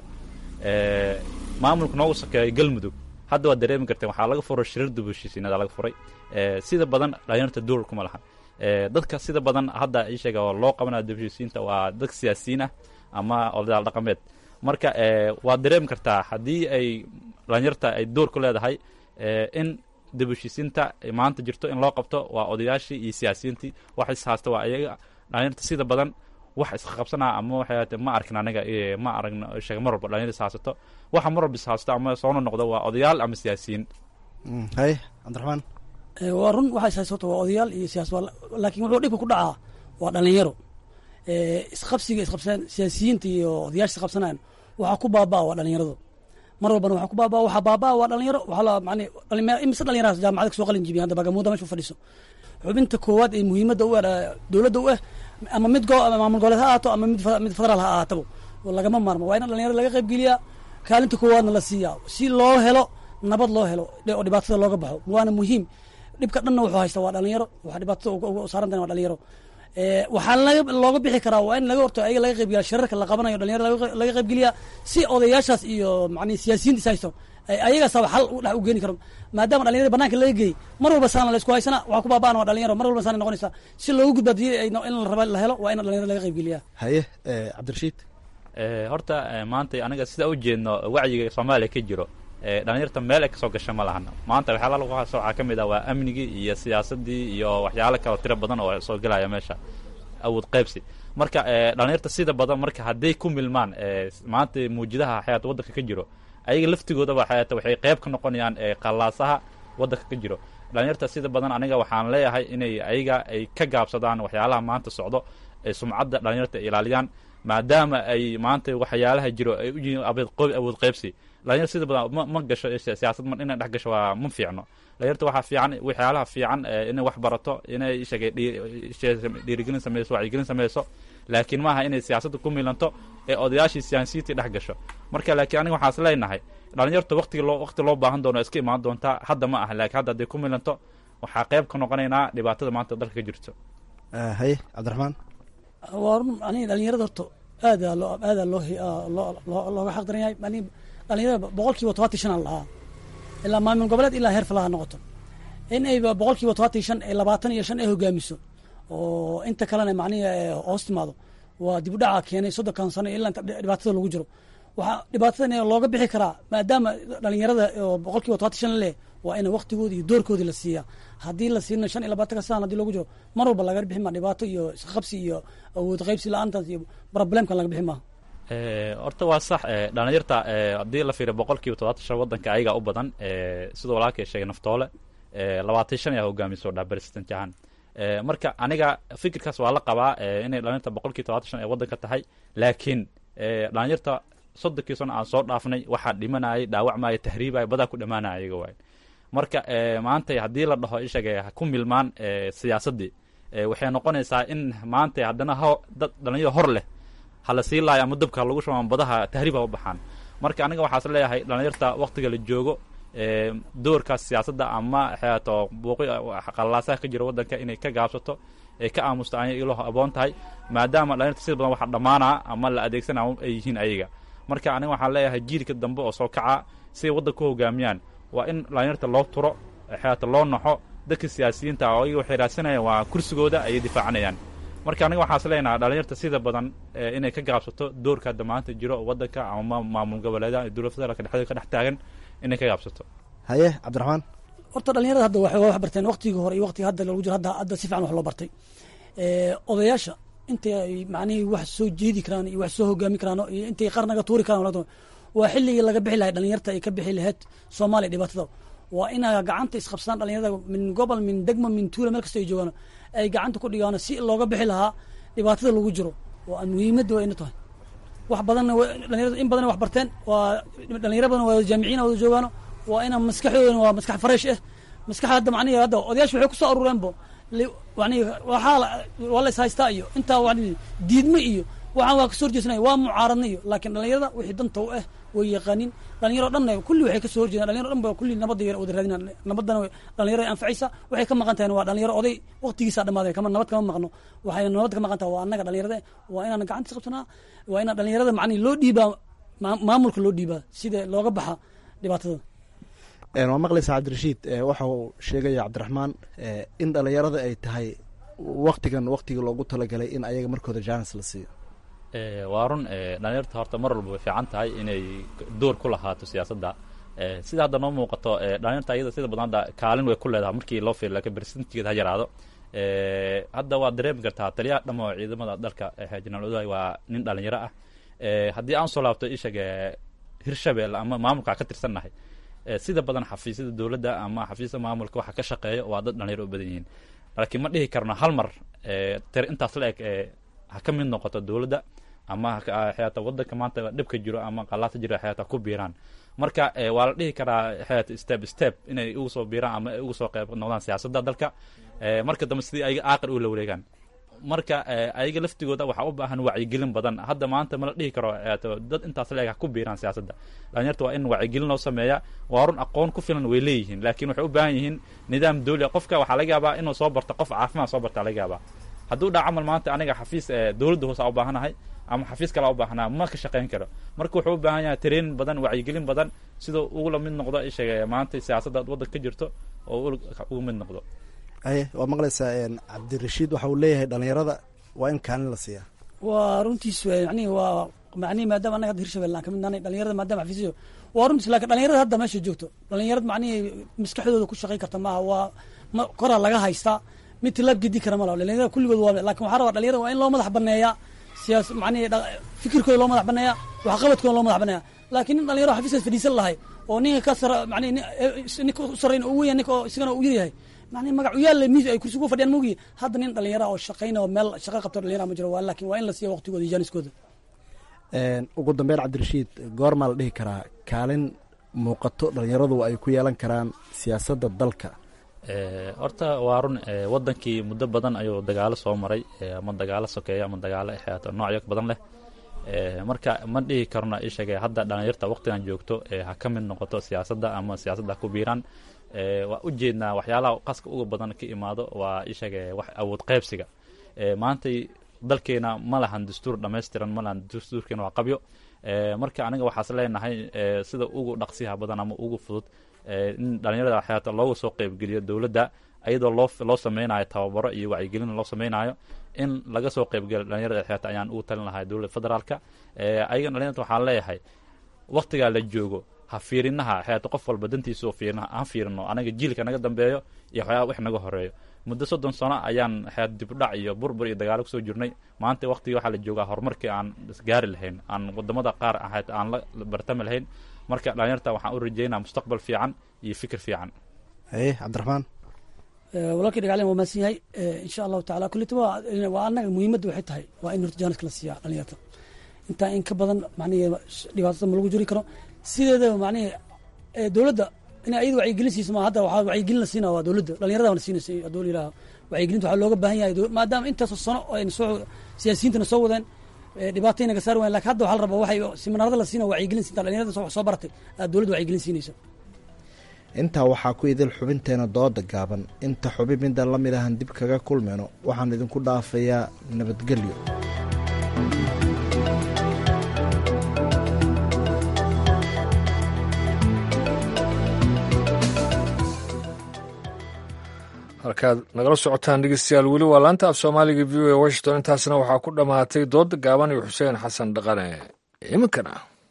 maamulka noogu sokeeya galmudug hadda waad dareemi karteen waxaa laga furay shirir dubushiisiinada laga furay sida badan dhalinyarta duur kuma lahan dadka sida badan hadda ii sheega oo loo qabanaya dubushiisiinta waa dad siyaasiyiin ah ama odayaal dhaqameed marka waad dareemi kartaa haddii ay dhalinyarta ay door ku leedahay in dibushiisiinta maanta jirto in loo qabto waa odayaashii iyo siyaasiyiintii wax ishaysta waa ayaga dhalinyarta sida badan wax isqabsanaa ama waxay ma arkin aniga ma aragno sheega mar walba dhalinyarta ishaysato waxa mar walba ishaysato ama soona noqdo waa odayaal ama siyaasiyiin haye cabdiraxmaan waa run waxa ishaysato waa odayaal iyo siyaas laakiin wuxuu dhibka ku dhacaa waa dhalinyaro isqabsiga isqabsanaan siyaasiyiinta iyo odayaasha isqabsanaan waxaa ku baabaa waa dhalinyaradu mar walbana waxaa ku baabaa waxaa baabaa waa dhalinyaro waxaa la macni imise dhalinyaraas jaamacada kasoo qalin jibiyay hadda bagamuuda meesha u fadhiso xubinta koowaad ee muhiimadda u ah dowladda u ah ama mid go maamul goboleed ha ahaato ama mid mid federaal ha ahaataba lagama maarmo waa in dhalinyarada laga qaybgeliyaa kaalinta koowaadna la siiyaa si loo helo nabad loo helo oo dhibaatada looga baxo waana muhiim dhibka dhanna wuxuu haystaa waa dhalinyaro waxa dhibaatada ugu saarantahay waa dhalinyaro waxaa laga looga bixi karaa waa in laga horto ayaga laga qaybgeliya shirarka la qabanayo dhalinyaro laga qaybgeliya si odayaashaas iyo macni siyaasiyiinta is haysto ayagaasaba xal dhex u geeni karo maadaama dhalinyarada banaanka laga geeyey mar walba saana la isku haysana waxaa ku baaba'an waa dhalinyaro mar walba saana noqonaysa si loogu gudba hadii in la raba la helo waa in dhalinyarada laga qaybgeliya haye cabdirashiid horta maanta aniga sida u jeedno wacyiga soomaaliya ka jiro dhalinyarta meel ay kasoo gasha ma lahan maanta waxyaala lagu haso waxaa ka mid ah waa amnigii iyo siyaasadii iyo waxyaalo kaleo tiro badan oo soo gelaya meesha awood qaybsi marka dhalinyarta sida badan marka hadday ku milmaan maanta muujidaha xayaata waddanka ka jiro ayaga laftigoodaba xayaata waxay qayb ka noqonayaan qallaasaha waddanka ka jiro dhalinyarta sida badan aniga waxaan leeyahay inay ayaga ay ka gaabsadaan waxyaalaha maanta socdo ay sumcadda dhalinyarta ilaaliyaan maadaama ay maanta waxyaalaha jiro ay u yihiin awood qaybsi dhalinyarta sida badan ma ma gasho siyaasad ma inay dhex gasho waa ma fiicno dhalinyarta waxaa fiican waxyaalaha fiican inay wax barato inay sheegay dhiirigelin sameyso wacyigelin sameyso laakiin maaha inay siyaasadda ku milanto ee odayaashii siyaasiyiintii dhex gasho marka laakiin aniga waxaas leenahay dhalinyarta waqtigi loo waqti loo baahan doono iska imaan doontaa hadda ma aha laakiin hadda hadday ku milanto waxaa qayb ka noqonaynaa dhibaatada maanta dalka ka jirto haye cabdiraxmaan waa run aniga dhalinyarada horta aadaa loo aadaa loo loo looga xaq daran yahay ani dhalinyarada boqol kiiba tobantii shan aan lahaa ilaa maamul goboleed ilaa heer falaha noqoto in ay boqol kiiba tobantii shan ee labaatan iyo shan ay hogaamiso oo inta kalena macnihi hoos timaado waa dib u dhaca keenay soddonkan sano ilaa inta dhibaatada lagu jiro waxaa dhibaatadan looga bixi karaa maadaama dhalinyarada oo boqol kiiba tobantii shan leh waa in waqtigoodi iyo doorkoodii la siiyaa haddii la siina shan iyo labaatanka saan hadii loogu jiro mar walba laga bixi maa dhibaato iyo isqabsi iyo awood qaybsi la-aantaas iyo problemkan laga bixi maaha horta waa sax dhalinyarta haddii la fiiriyo boqol kiiba todobaatan shan waddanka ayagaa u badan sidoo walaalkay sheegay naftoole labaatan shan ayaa hogaamiso dhaa president ahaan marka aniga fikirkaas waa la qabaa inay dhalinyarta boqol kiiba todobaatan shan ay waddanka tahay laakiin dhalinyarta soddonkii sano aan soo dhaafnay waxaa dhimanayay dhaawacmaya tahriibaya badaa ku dhamaanaya ayaga waay marka maanta haddii la dhaho ishaga ha ku milmaan siyaasaddii waxay noqonaysaa in maanta haddana ho dad dhalinyaro hor leh hala sii laayo ama dabka lagu shuban badaha tahriib ha u baxaan marka aniga waxaas leeyahay dhalinyarta waktiga la joogo doorkaas siyaasadda ama xeato buuqi qalaasaha ka jira waddanka inay ka gaabsato ay ka aamusto anya ilo aboon tahay maadaama dhalinyarta sida badan waxa dhammaanaa ama la adeegsanaa ay yihiin ayaga marka aniga waxaan leeyahay jiilka dambe oo soo kaca siay waddanka ku hogaamiyaan waa in dhalinyarta loo turo xeato loo naxo dadka siyaasiyiinta oo ayaga waxay raadsanayaan waa kursigooda ayay difaacanayaan marka aniga waxaas leenaha dhalinyarta sida badan inay ka gaabsato doorka hadda maanta jiro waddanka ama maamul goboleedaha iyo dowlad federaalka dhexdeeda ka dhex taagan inay ka gaabsato haye cabdiraxmaan horta dhalinyarada hadda waxay wax barteen waqtigii hore iyo waqtiga hadda lagu jiro hadda hadda si fiican wax loo bartay odayaasha intay ay macnihii wax soo jeedi karaan iyo wax soo hogaami karaan iyo intay qarnaga tuuri karaan waa xilligii laga bixi lahay dhalinyarta ay ka bixi lahayd soomaaliya dhibaatada waa inay gacanta isqabsadaan dhalinyarada min gobol min degmo min tuula meel kasta ay joogaan ay gacanta ku dhigaan si looga bixi lahaa dhibaatada lagu jiro oo muhiimadda waa ina tahay wax badanna dhalinyarada in badan wax barteen waa dhalinyaro badan waa jaamiciin wada joogaano waa ina maskaxdoodana waa maskax fresh ah maskax hadda macnihi hadda odayaasha waxay kusoo aruureenbo yani waxaa waa la is haystaa iyo intaa wa diidme iyo waxaan waa kasoo horjeesanaya waa mucaaradna iyo laakiin dhalinyarada wixii danta u ah way yaqaanin dhalinyaro dhanna kulli waxay kasoo horjeedaan dhalinyaro dhan ba kulli nabadda wada raadinaan nabadana dhalinyaro anfacaysa waxay ka maqan tahay waa dhalinyaro oday waqtigiisa dhamaaday kama nabad kama maqno waxay nabad ka maqan tahay waa annaga dhalinyarada waa inaan gacanta qabsanaa waa inaan dhalinyarada macnihi loo dhiibaa maamulka loo dhiibaa sida looga baxa dhibaatada waa maqlaysaa cabdirashiid waxa uu sheegaya cabdiraxmaan in dhalinyarada ay tahay waktigan waktigii loogu talagalay in ayaga markooda jaanis la siiyo waa run dhalinyarta horta mar walba way fiican tahay inay door ku lahaato siyaasadda sida hadda noo muuqato dhalinyarta ayada sida badan hadda kaalin way ku leedahay markii loo fiiriyo laakiin percentigeeda ha yaraado hadda waad dareemi kartaa taliyaha dhamo ciidamada dalka jenaraal odaay waa nin dhalinyaro ah haddii aan soo laabto ishaga hirshabelle ama maamulka ka tirsannahay sida badan xafiisyada dowladda ama xafiisyada maamulka waxa ka shaqeeya waa dad dhalinyaro u badan yihiin laakiin ma dhihi karno hal mar tir intaas la eg ha ka mid noqoto dowladda ama xeata waddanka maanta dhibka jiro ama qalaata jiro xeata ku biiraan marka waa la dhihi karaa xeata step step inay ugu soo biiraan ama ay ugu soo qayb noqdaan siyaasadda dalka marka dambe sidii ayaga aaqir u la wareegaan marka ayaga laftigooda waxaa u baahan wacyigelin badan hadda maanta mala dhihi karo dad intaas leeg ha ku biiraan siyaasadda dhalinyarta waa in wacyigelin loo sameeya waa run aqoon ku filan way leeyihiin laakiin waxay u baahan yihiin nidaam dawli qofka waxaa laga yaabaa inuu soo barto qof caafimaad soo barta laga yaabaa hadduu dhaa camal maanta aniga xafiis dowladda hoose a u baahanahay ama xafiis kale a u baahanaa ma ka shaqayn karo marka wuxuu u baahan yahay tareen badan wacyigelin badan sidoo ugula mid noqdo isheeg maanta siyaasadda waddanka ka jirto oo uga mid noqdo aye waa maqlaysaa cabdirashiid waxa uu leeyahay dhalinyarada waa in kaalin la siiyaa waa runtiis yani waa mani maadaama anaga hadda hirshabelle aan kamid nahnay dhalinyarada maadama xafiisyo waa runtiis lakin dhalinyarada hadda meesha joogto dhalinyarad macnihi maskaxdooda ku shaqayn karta maaha waa ma koraa laga haystaa mid tilaab gedi kara malaha dhalinyarada kulligood waa lakin waxaa rabaa dhalinyarada waa in loo madax baneeyaa siyaas macnihi fikirkooda loo madax baneeya waxqabadkooda loo madax baneeya laakiin nin dhalinyaro xafiiskaas fadhiisan lahay oo ninka ka sara mani ninka u sarrayn u weya ninka oo isagana u yaryahay mani magac u yaalla miis ay kursi ku fadhiyaan mogi hadda nin dhalinyara oo shaqayna oo meel shaqa qabto dhalinyara ma jiro waa lakin waa in la siiya waqtigooda iyo jaaniskooda ugu dambeyn cabdirashiid goormaa la dhihi karaa kaalin muuqato dhalinyaradu ay ku yeelan karaan siyaasadda dalka horta waa run wadankii muddo badan ayuu dagaalo soo maray ama dagaalo sokeeya ama dagaalo xeato noocyo badan leh marka ma dhihi karno isheege hadda dhalinyarta waqtigan joogto ha ka mid noqoto siyaasadda ama siyaasadda ha ku biiraan waa u jeednaa waxyaalaha qaska uga badan ka imaado waa isheege wax awood qaybsiga maantay dalkeena ma lahan dastuur dhammaystiran ma lahan dastuurkeena waa qabyo marka aniga waxaas leenahay sida ugu dhaqsiyaha badan ama ugu fudud in dhalinyarada xeata looga soo qeybgeliyo dowladda ayadoo loo loo sameynayo tababaro iyo wacyigelin loo sameynayo in laga soo qeybgeliyo dhalinyarada xeata ayaan ugu talin lahay dowladda federaalka ayagan dhalinyarta waxaan leeyahay waktigaa la joogo ha fiirinaha xeata qof walba dantiisa oo fiirina ha fiirino anaga jiilka naga dambeeyo iyo waxyaaba wax naga horeeyo muddo soddon sano ayaan xeat dibudhac iyo burbur iyo dagaalo kusoo jirnay maanta waktigii waxaa la joogaa horumarkii aan isgaari lahayn aan wadamada qaar ahayd aan la bartami lahayn marka dhalinyarta waxaan u rajeynaa mustaqbal fiican iyo fikir fiican haye cabdiraxmaan walaalkii dhagaclen waa mahadsan yahay insha allahu tacala kullita waa annaga muhiimadda waxay tahay waa in horta jaaniska la siiyaa dhalinyarta intaa in ka badan macnihi dhibaatada ma lagu jiri karo sideedaba macnihi dowladda inay ayada wacyigelin siiso ma hadda waxaa wacyigelin la siinaa waa dowladda dhalinyarada wana siinaysa hadduu yidhaha wacyigelinta waxaa looga baahan yahay maadaama intaasoo sano ayna soo siyaasiyiintana soo wadeen dhibaatayna ka saari wayan lakin hadda waxaa la rabaa waxay siminaarada la siina wacyigelin siinta dhalinyarada wax soo baratay aad dowladda wacyigelin siinaysa intaa waxaa ku idil xubinteena dooda gaaban inta xubin midaan la mid ahan dib kaga kulmayno waxaan idinku dhaafayaa nabadgelyo halkaad nagala socotaan dhegeystayaal weli waa laanta af soomaaliga v o a washington intaasna waxaa ku dhammaatay dooda gaaban iyo xuseen xasan dhaqane iminkana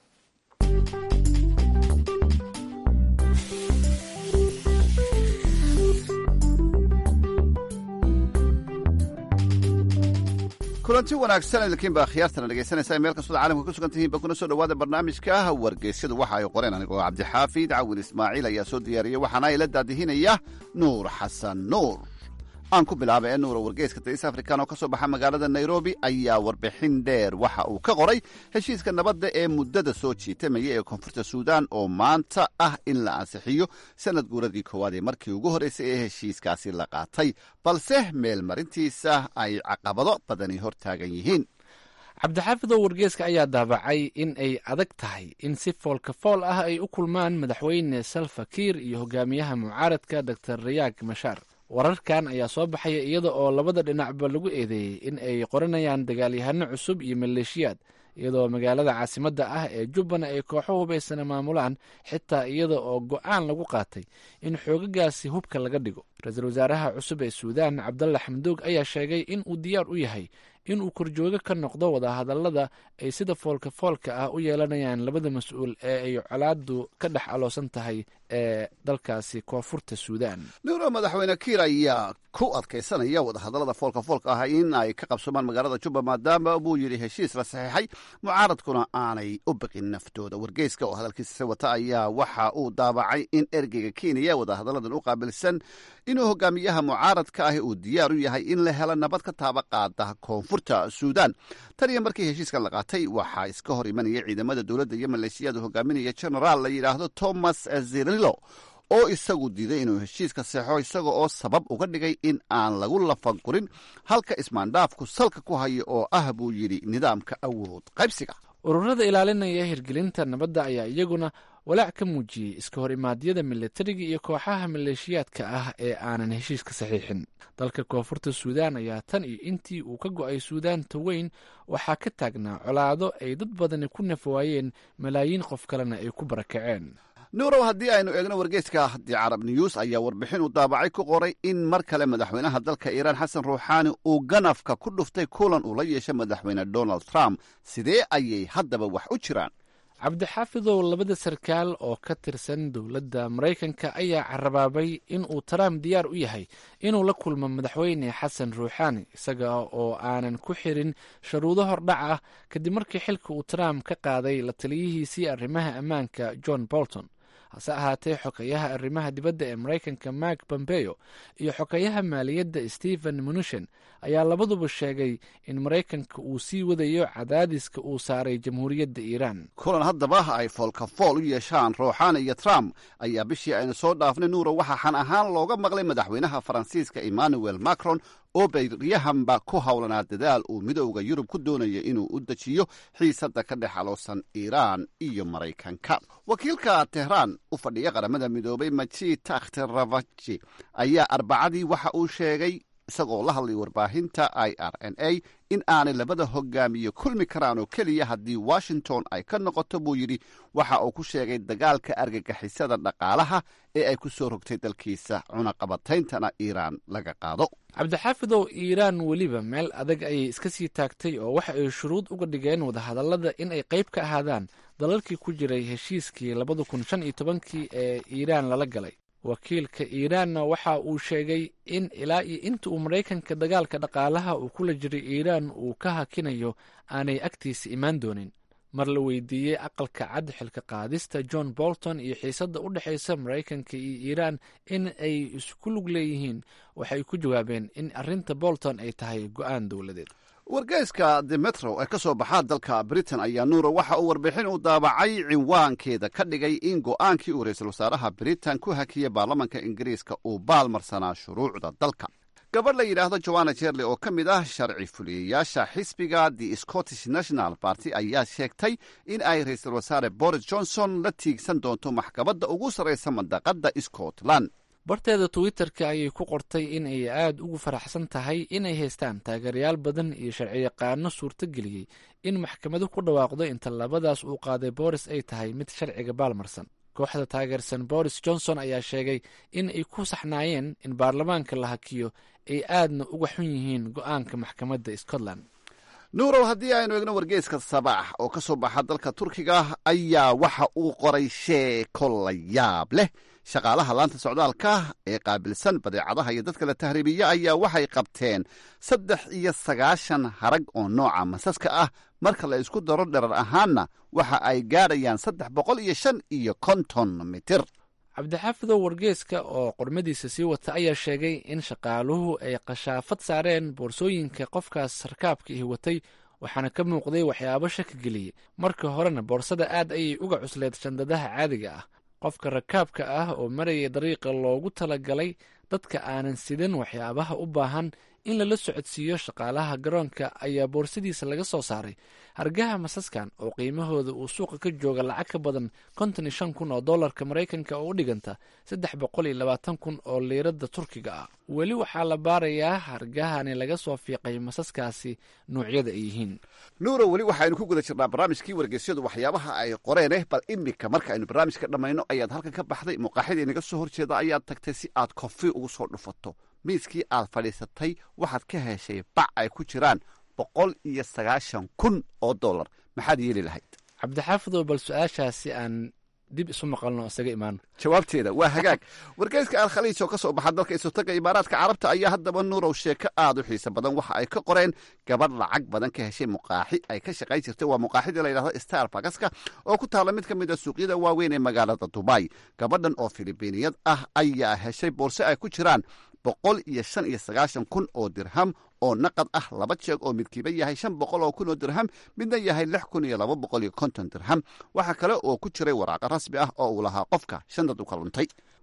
kulanti wanaagsan idinkiin baa khiyaartana dhegaysanaysaa meel kastooda caalamka ku sugan tihiin ba kuna soo dhowaada barnaamijka wargeysyadu waxa ay qoreen anigoo cabdixaafid cawin ismaaciil ayaa soo diyaariyey waxaana ila daadihinaya nuur xasan nuur aan ku bilaaba ee nuura wargeyska daris african oo ka soo baxa magaalada nairobi ayaa warbixin dheer waxa uu ka qoray heshiiska nabadda ee muddada soo jiitamaya ee koonfurta suudan oo maanta ah in la ansixiyo sanad guuradii koowaad ee markii ugu horreysay ee heshiiskaasi la qaatay balse meel marintiisa ay caqabado badani hor taagan yihiin cabdixaafidow wargeeska ayaa daabacay in ay adag tahay in si foolka fool ah ay u kulmaan madaxweyne salva kiir iyo hogaamiyaha mucaaradka dor rayaag mashaar wararkan ayaa soo baxaya iyada oo labada dhinacba lagu eedeeyey in ay qoranayaan dagaalyahano cusub iyo maleeshiyaad iyadoo magaalada caasimadda ah ee jubbana ay kooxo hubaysana maamulaan xitaa iyada oo go-aan lagu qaatay in xoogagaasi hubka laga dhigo ra-iisul wasaaraha cusub ee suudaan cabdalla xamdoog ayaa sheegay in uu diyaar u yahay inuu korjoogo ka noqdo wadahadallada ay sida foolka foolka ah u yeelanayaan labada mas-uul ee ay colaadu ka dhex aloosan tahay ee dalkaasi koonfurta suudaan nuuro madaxweyne kiir ayaa ku adkaysanaya wadahadallada foolka foolka ah in ay ka qabsomaan magaalada jubba maadaama buu yidhi heshiis la saxiixay mucaaradkuna aanay u biqin naftooda wargeyska oo hadalkiisa wata ayaa waxa uu daabacay in ergeyga kenya wadahadalladan u qaabilsan inuu hogaamiyaha mucaaradka ahi uu diyaar u yahay in la helo nabad ka taaba qaada koonfurta suudaan tan iyo markii heshiiskan la qaatay waxaa iska hor imanaya ciidamada dowladda iyo maleeshiyada hogaaminaya genaraal la yidhaahdo thomas zirilo oo isagu diiday inuu heshiiska seexo isaga oo sabab uga dhigay in aan lagu lafangurin halka ismaandhaafku salka ku hayo oo ah buu yidhi nidaamka awood qaybsiga ururada ilaalinaya hirgelinta nabadda ayaa iyaguna walaac ka muujiyey iska hor imaadyada milatariga iyo kooxaha maleeshiyaadka ah ee aanan heshiiska saxiixin dalka koonfurta suudaan ayaa tan iyo intii uu ka go'ay suudaanta weyn waxaa ka taagnaa colaado ay dad badani ku nafawaayeen malaayiin qof kalena ay ku barakaceen nuurow haddii aynu eegno wargeyska the carab news ayaa warbixin uu daabacay ku qoray in mar kale madaxweynaha dalka iiraan xasan ruuxaani uu ganafka ku dhuftay kulan uu la yeeshay madaxweyne donald trump sidee ayay haddaba wax u jiraan cabdixaafidow labada sarkaal oo ka tirsan dowladda maraykanka ayaa carabaabay in uu trump diyaar u yahay inuu la kulmo madaxweyne xasan ruuxaani isaga oo aanan ku xirin sharuudo hordhac ah kadib markii xilka uu trump ka qaaday la taliyihiisii arrimaha ammaanka john bolton hase ahaatee xogeyaha arrimaha dibadda ee maraykanka mark pompeo iyo xogeyaha maaliyadda stephen mnuchin ayaa labaduba sheegay in maraykanka uu sii wadayo cadaadiska uu saaray jamhuuriyadda iiraan kulan haddaba ay foolka fool u yeeshaan ruuxaani iyo trump ayaa bishii aynu soo dhaafnay nuuro waxaa xan ahaan looga maqlay madaxweynaha faransiiska emmanuel macron oo bayriyahanba ku howlanaa dadaal uu midowda yurub ku doonaya inuu u dejiyo xiisadda ka dhex aloosan iiraan iyo maraykanka wakiilka tehraan u fadhiya qaramada midoobay majid takhteravaji ayaa arbacadii waxa uu sheegay isagoo la hadlay warbaahinta i r n a in aanay labada hogaamiye kulmi karaan oo keliya haddii washington ay ka noqoto buu yidhi waxa uu ku sheegay dagaalka argagixisada dhaqaalaha ee ay ku soo rogtay dalkiisa cunaqabatayntana iiraan laga qaado cabdixaafidow iiraan weliba meel adag ayay iska sii taagtay oo waxa ay shuruud uga dhigeen wadahadallada in ay qayb ka ahaadaan dalalkii ku jiray heshiiskii labada kun shan iyo tobankii ee iiraan lala galay wakiilka iiraanna waxa uu sheegay in ilaa iyo inta uu maraykanka dagaalka dhaqaalaha uu kula jiray iiraan uu ka hakinayo aanay agtiisa imaan doonin mar la weydiiyey aqalka cad xilka qaadista john bolton iyo xiisadda u dhexaysa maraykanka iyo iiraan in ay isku lug leeyihiin waxay ku jawaabeen in arrinta bolton ay tahay go'aan dowladeed wargeyska the metro ee ka soo baxaa dalka britain ayaa nuuro waxa uu warbixin u daabacay cinwaankeeda ka dhigay in go'aankii uu ra-iisul wasaaraha britain ku hakiyey baarlamanka ingiriiska uu baalmarsanaa shuruucda dalka gabadh la yidhaahdo joanna jerley oo ka mid ah sharci fuliyayaasha xisbiga the scottish national party ayaa sheegtay in ay ra-iisul wasaare boris johnson la tiigsan doonto maxkamadda ugu sarraysa mandaqadda scotland barteeda twitter-ka ayay ku qortay in ay aada ugu faraxsan tahay inay haystaan taageerayaal badan iyo sharciyaqaano suurtogeliyey in maxkamadu ku dhawaaqdo inta labadaas uu qaaday boris ay tahay mid sharciga baalmarsan kooxda taageersan boris johnson ayaa sheegay in ay ku saxnaayeen in baarlamaanka la hakiyo ay aadna uga xun yihiin go-aanka maxkamadda scotland nuurow haddii aynu eegno wargeyska sabaax oo ka soo baxa dalka turkiga ayaa waxa uu qoray sheeko la yaab leh shaqaalaha laanta socdaalka ee qaabilsan badeecadaha iyo dadka la tahriibiya ayaa waxay qabteen saddex iyo sagaashan harag oo nooca masaska ah marka la isku daro dherar ahaanna waxa ay gaadhayaan saddex boqol iyo shan iyo konton mitir cabdixaafidow wargeeska oo qormadiisa sii wata ayaa sheegay in shaqaaluhu ay qashaafad saareen boorsooyinka qofkaas sarkaabka ihi watay waxaana ka muuqday waxyaabo shaki geliyey marka horena boorsada aad ayay uga cusleed shandadaha caadiga ah qofka rakaabka ah oo marayay dariiqa loogu talagalay dadka aanan sidan waxyaabaha u baahan in lala socodsiiyo shaqaalaha garoonka ayaa boorsadiisa laga soo saaray hargaha masaskan oo qiimahooda uu suuqa ka jooga lacag ka badan konton iyo shan kun oo dollarka maraykanka oo u dhiganta saddex boqol iyo labaatan kun oo liirada turkiga ah weli waxaa la baarayaa hargahani laga soo fiiqay masaskaasi noocyada ay yihiin nuuro weli waxaaynu ku guda jirnaa barnaamijkii wargeysyadu waxyaabaha ay qoreeneh bal imika marka aynu barnaamijka dhammayno ayaad halkan ka baxday muuqaaxidii inaga soo horjeeda ayaad tagtay si aad kofi ugu soo dhufato miiskii aad fadhiisatay waxaad ka heshay bac ay ku jiraan boqol iyo sagaashan kun oo dollar maxaad yeeli lahayd cabdixaafidow bal su-aashaasi aan dib isu maqalno isaga imaano jawaabteeda waa hagaag wargeyska alkhaliij oo ka soo baxa dalka isotaga imaaraadka carabta ayaa haddaba nuurow sheeko aad u xiiso badan waxa ay ka qoreen gabadh lacag badan ka heshay muqaaxi ay ka shaqayn jirtay waa muqaaxidii la yidhahdo star bagaska oo ku taalla mid ka mid a suuqyada waaweyn ee magaalada dubai gabadhan oo filibiiniyad ah ayaa heshay boorse ay ku jiraan boqol iyo shan iyo sagaashan kun oo dirham oo naqad ah laba jeeg oo midkiiba yahay shan boqol oo kun oo dirham midna yahay lix kun iyo laba boqol iyo konton dirham waxaa kale oo ku jiray waraaqa rasmi ah oo uu lahaa qofka shandad u ka luntay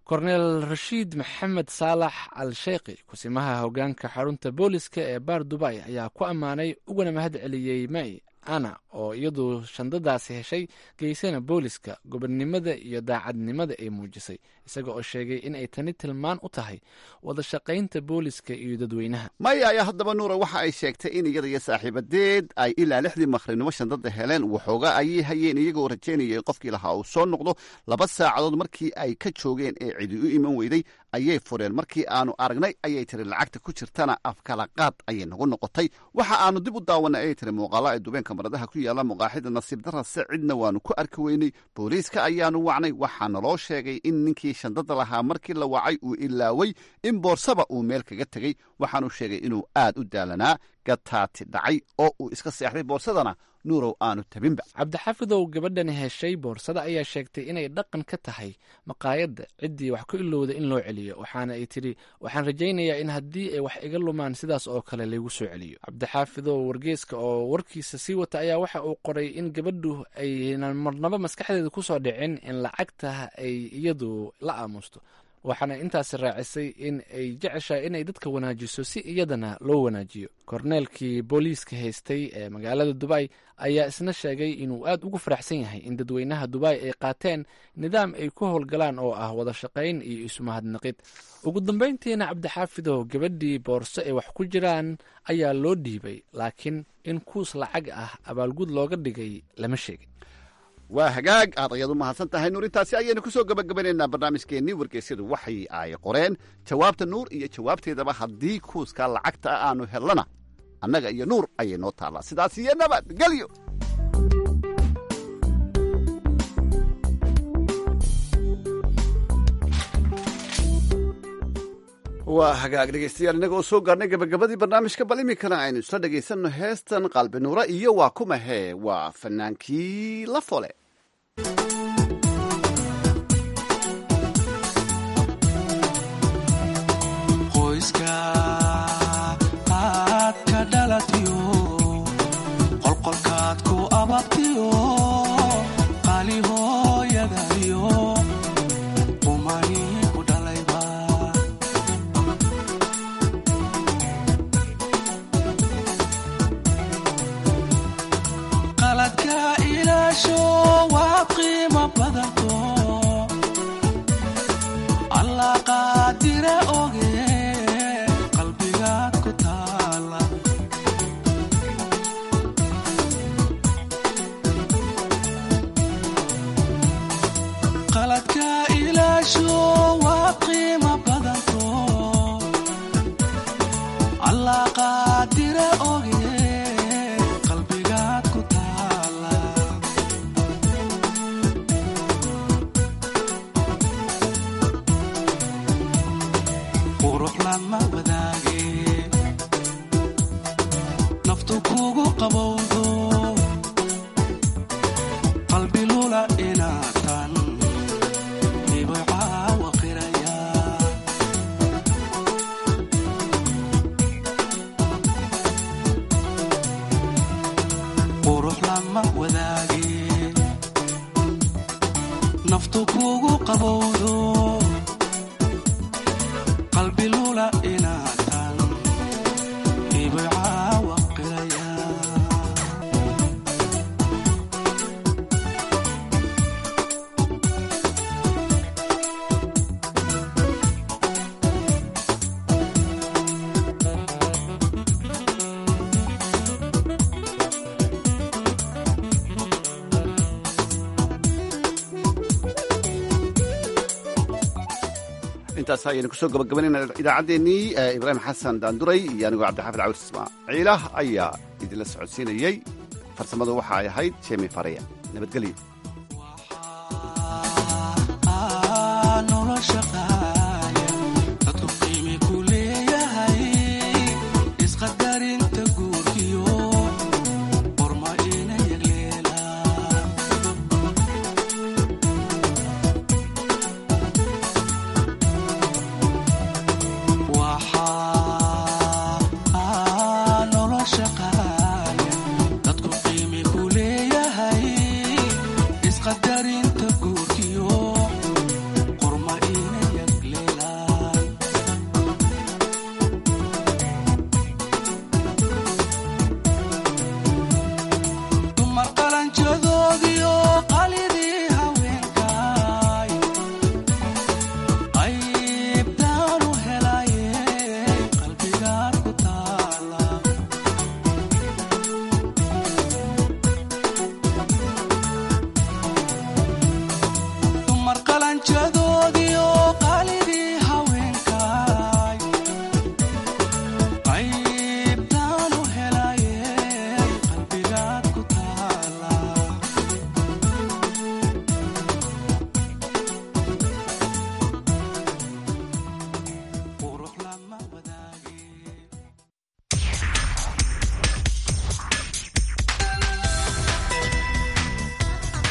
korneel rashiid maxamed saalax al sheekhi kusimaha hoggaanka xarunta booliska ee baar dubay ayaa ku ammaanay ugana mahad celiyey may ana oo iyadu shandadaasi heshay geysana booliska gobonnimada iyo daacadnimada ay muujisay isaga oo sheegay in ay tani tilmaan u tahay wada shaqaynta booliska iyo dadweynaha maya ayaa haddaba nuura waxa ay sheegtay in iyada iyo saaxiibadeed ay ilaa lixdii maqrinimo shandada heleen waxooga ayay hayeen iyagoo rajaynayay qofkii lahaa uu soo noqdo laba saacadood markii ay ka joogeen ee cidi u iman weyday ayay fureen markii aanu aragnay ayay tiri lacagta ku jirtana afkala qaad ayay nagu noqotay waxa aanu dib u daawanay ayay tiri muuqaalo ay dubeen kamaradaha ku yaalla muqaaxida nasiib darase cidna waanu ku arki weynay booliiska ayaanu wacnay waxaana loo sheegay in ninkii shandada lahaa markii la wacay uu ilaaway in boorsaba uu meel kaga tegey waxaanu sheegay inuu aad u daalanaa gataati dhacay oo uu iska seexday boorsadana nuurow aanu tabinba cabdixafidow gabadhani heshay boorsada ayaa sheegtay inay dhaqan ka tahay maqaayadda ciddii wax ku ilowda in loo celiyo waxaana ay tidhi waxaan rajaynayaa in haddii ay wax iga lumaan sidaas oo kale laygu soo celiyo cabdixaafidow wargeeska oo warkiisa sii wata ayaa waxa uu qoray in gabadhu aynan marnaba maskaxdeeda ku soo dhicin in lacagta ay iyadu la aamusto waxaana intaasi raacisay in ay jeceshahay inay dadka wanaajiso si iyadana loo wanaajiyo korneelkii booliiska haystay ee magaalada dubay ayaa isna sheegay inuu aad ugu faraxsan yahay in dadweynaha dubay ay qaateen nidaam ay ku howlgalaan oo ah wada shaqayn iyo isumahadnaqid ugu dambayntiina cabdixaafidow gabadhii boorso ay wax ku jiraan ayaa loo dhiibay laakiin in kuus lacag ah abaalgud looga dhigay lama sheegin waa hagaag aad ayaad u mahadsan tahay nuur intaasi ayaynu ku soo gabagabanaynaa barnaamijkeennii wargeysyadu waxay ay qoreen jawaabta nuur iyo jawaabteedaba haddii kuuska lacagta ah aanu hellana annaga iyo nuur ayay noo taallaa sidaas iyo nabad gelyo waa hagaag dhegeystayaal innaga oo soo gaarnay gabagabadii barnaamijka bal iminkana aynu isla dhegaysanno heestan qalbi nuura iyo waa kuma hee waa fanaankii la fole qoyska aad ka dhalatiyo qolqolkaad ku ababtiyo qali hooyadayo qumani ku dhalayba qaladka ilaasho waa qiimo badanto allah qaadire oge qalbigaad ku taala qaladka ilaasho waa qiimo badanto allah qaadire oge qalbigaad ku taala qurux lama wadaage naftu kugu qabowdo qalbi lula inaatan ibay caawa qiraya qurux lama wadaage naftu kugu qabowdo qalbi lula inaatan ibay caawa qiraya intaas ayaynu kusoo gabagabanayna idaacaddeenii ibraahim xasan daanduray iyo anigoo cabdixaafid cawr ismaaciilah ayaa idinla socodsiinayey farsamadu waxa ay ahayd jemi fareya nabadgelyo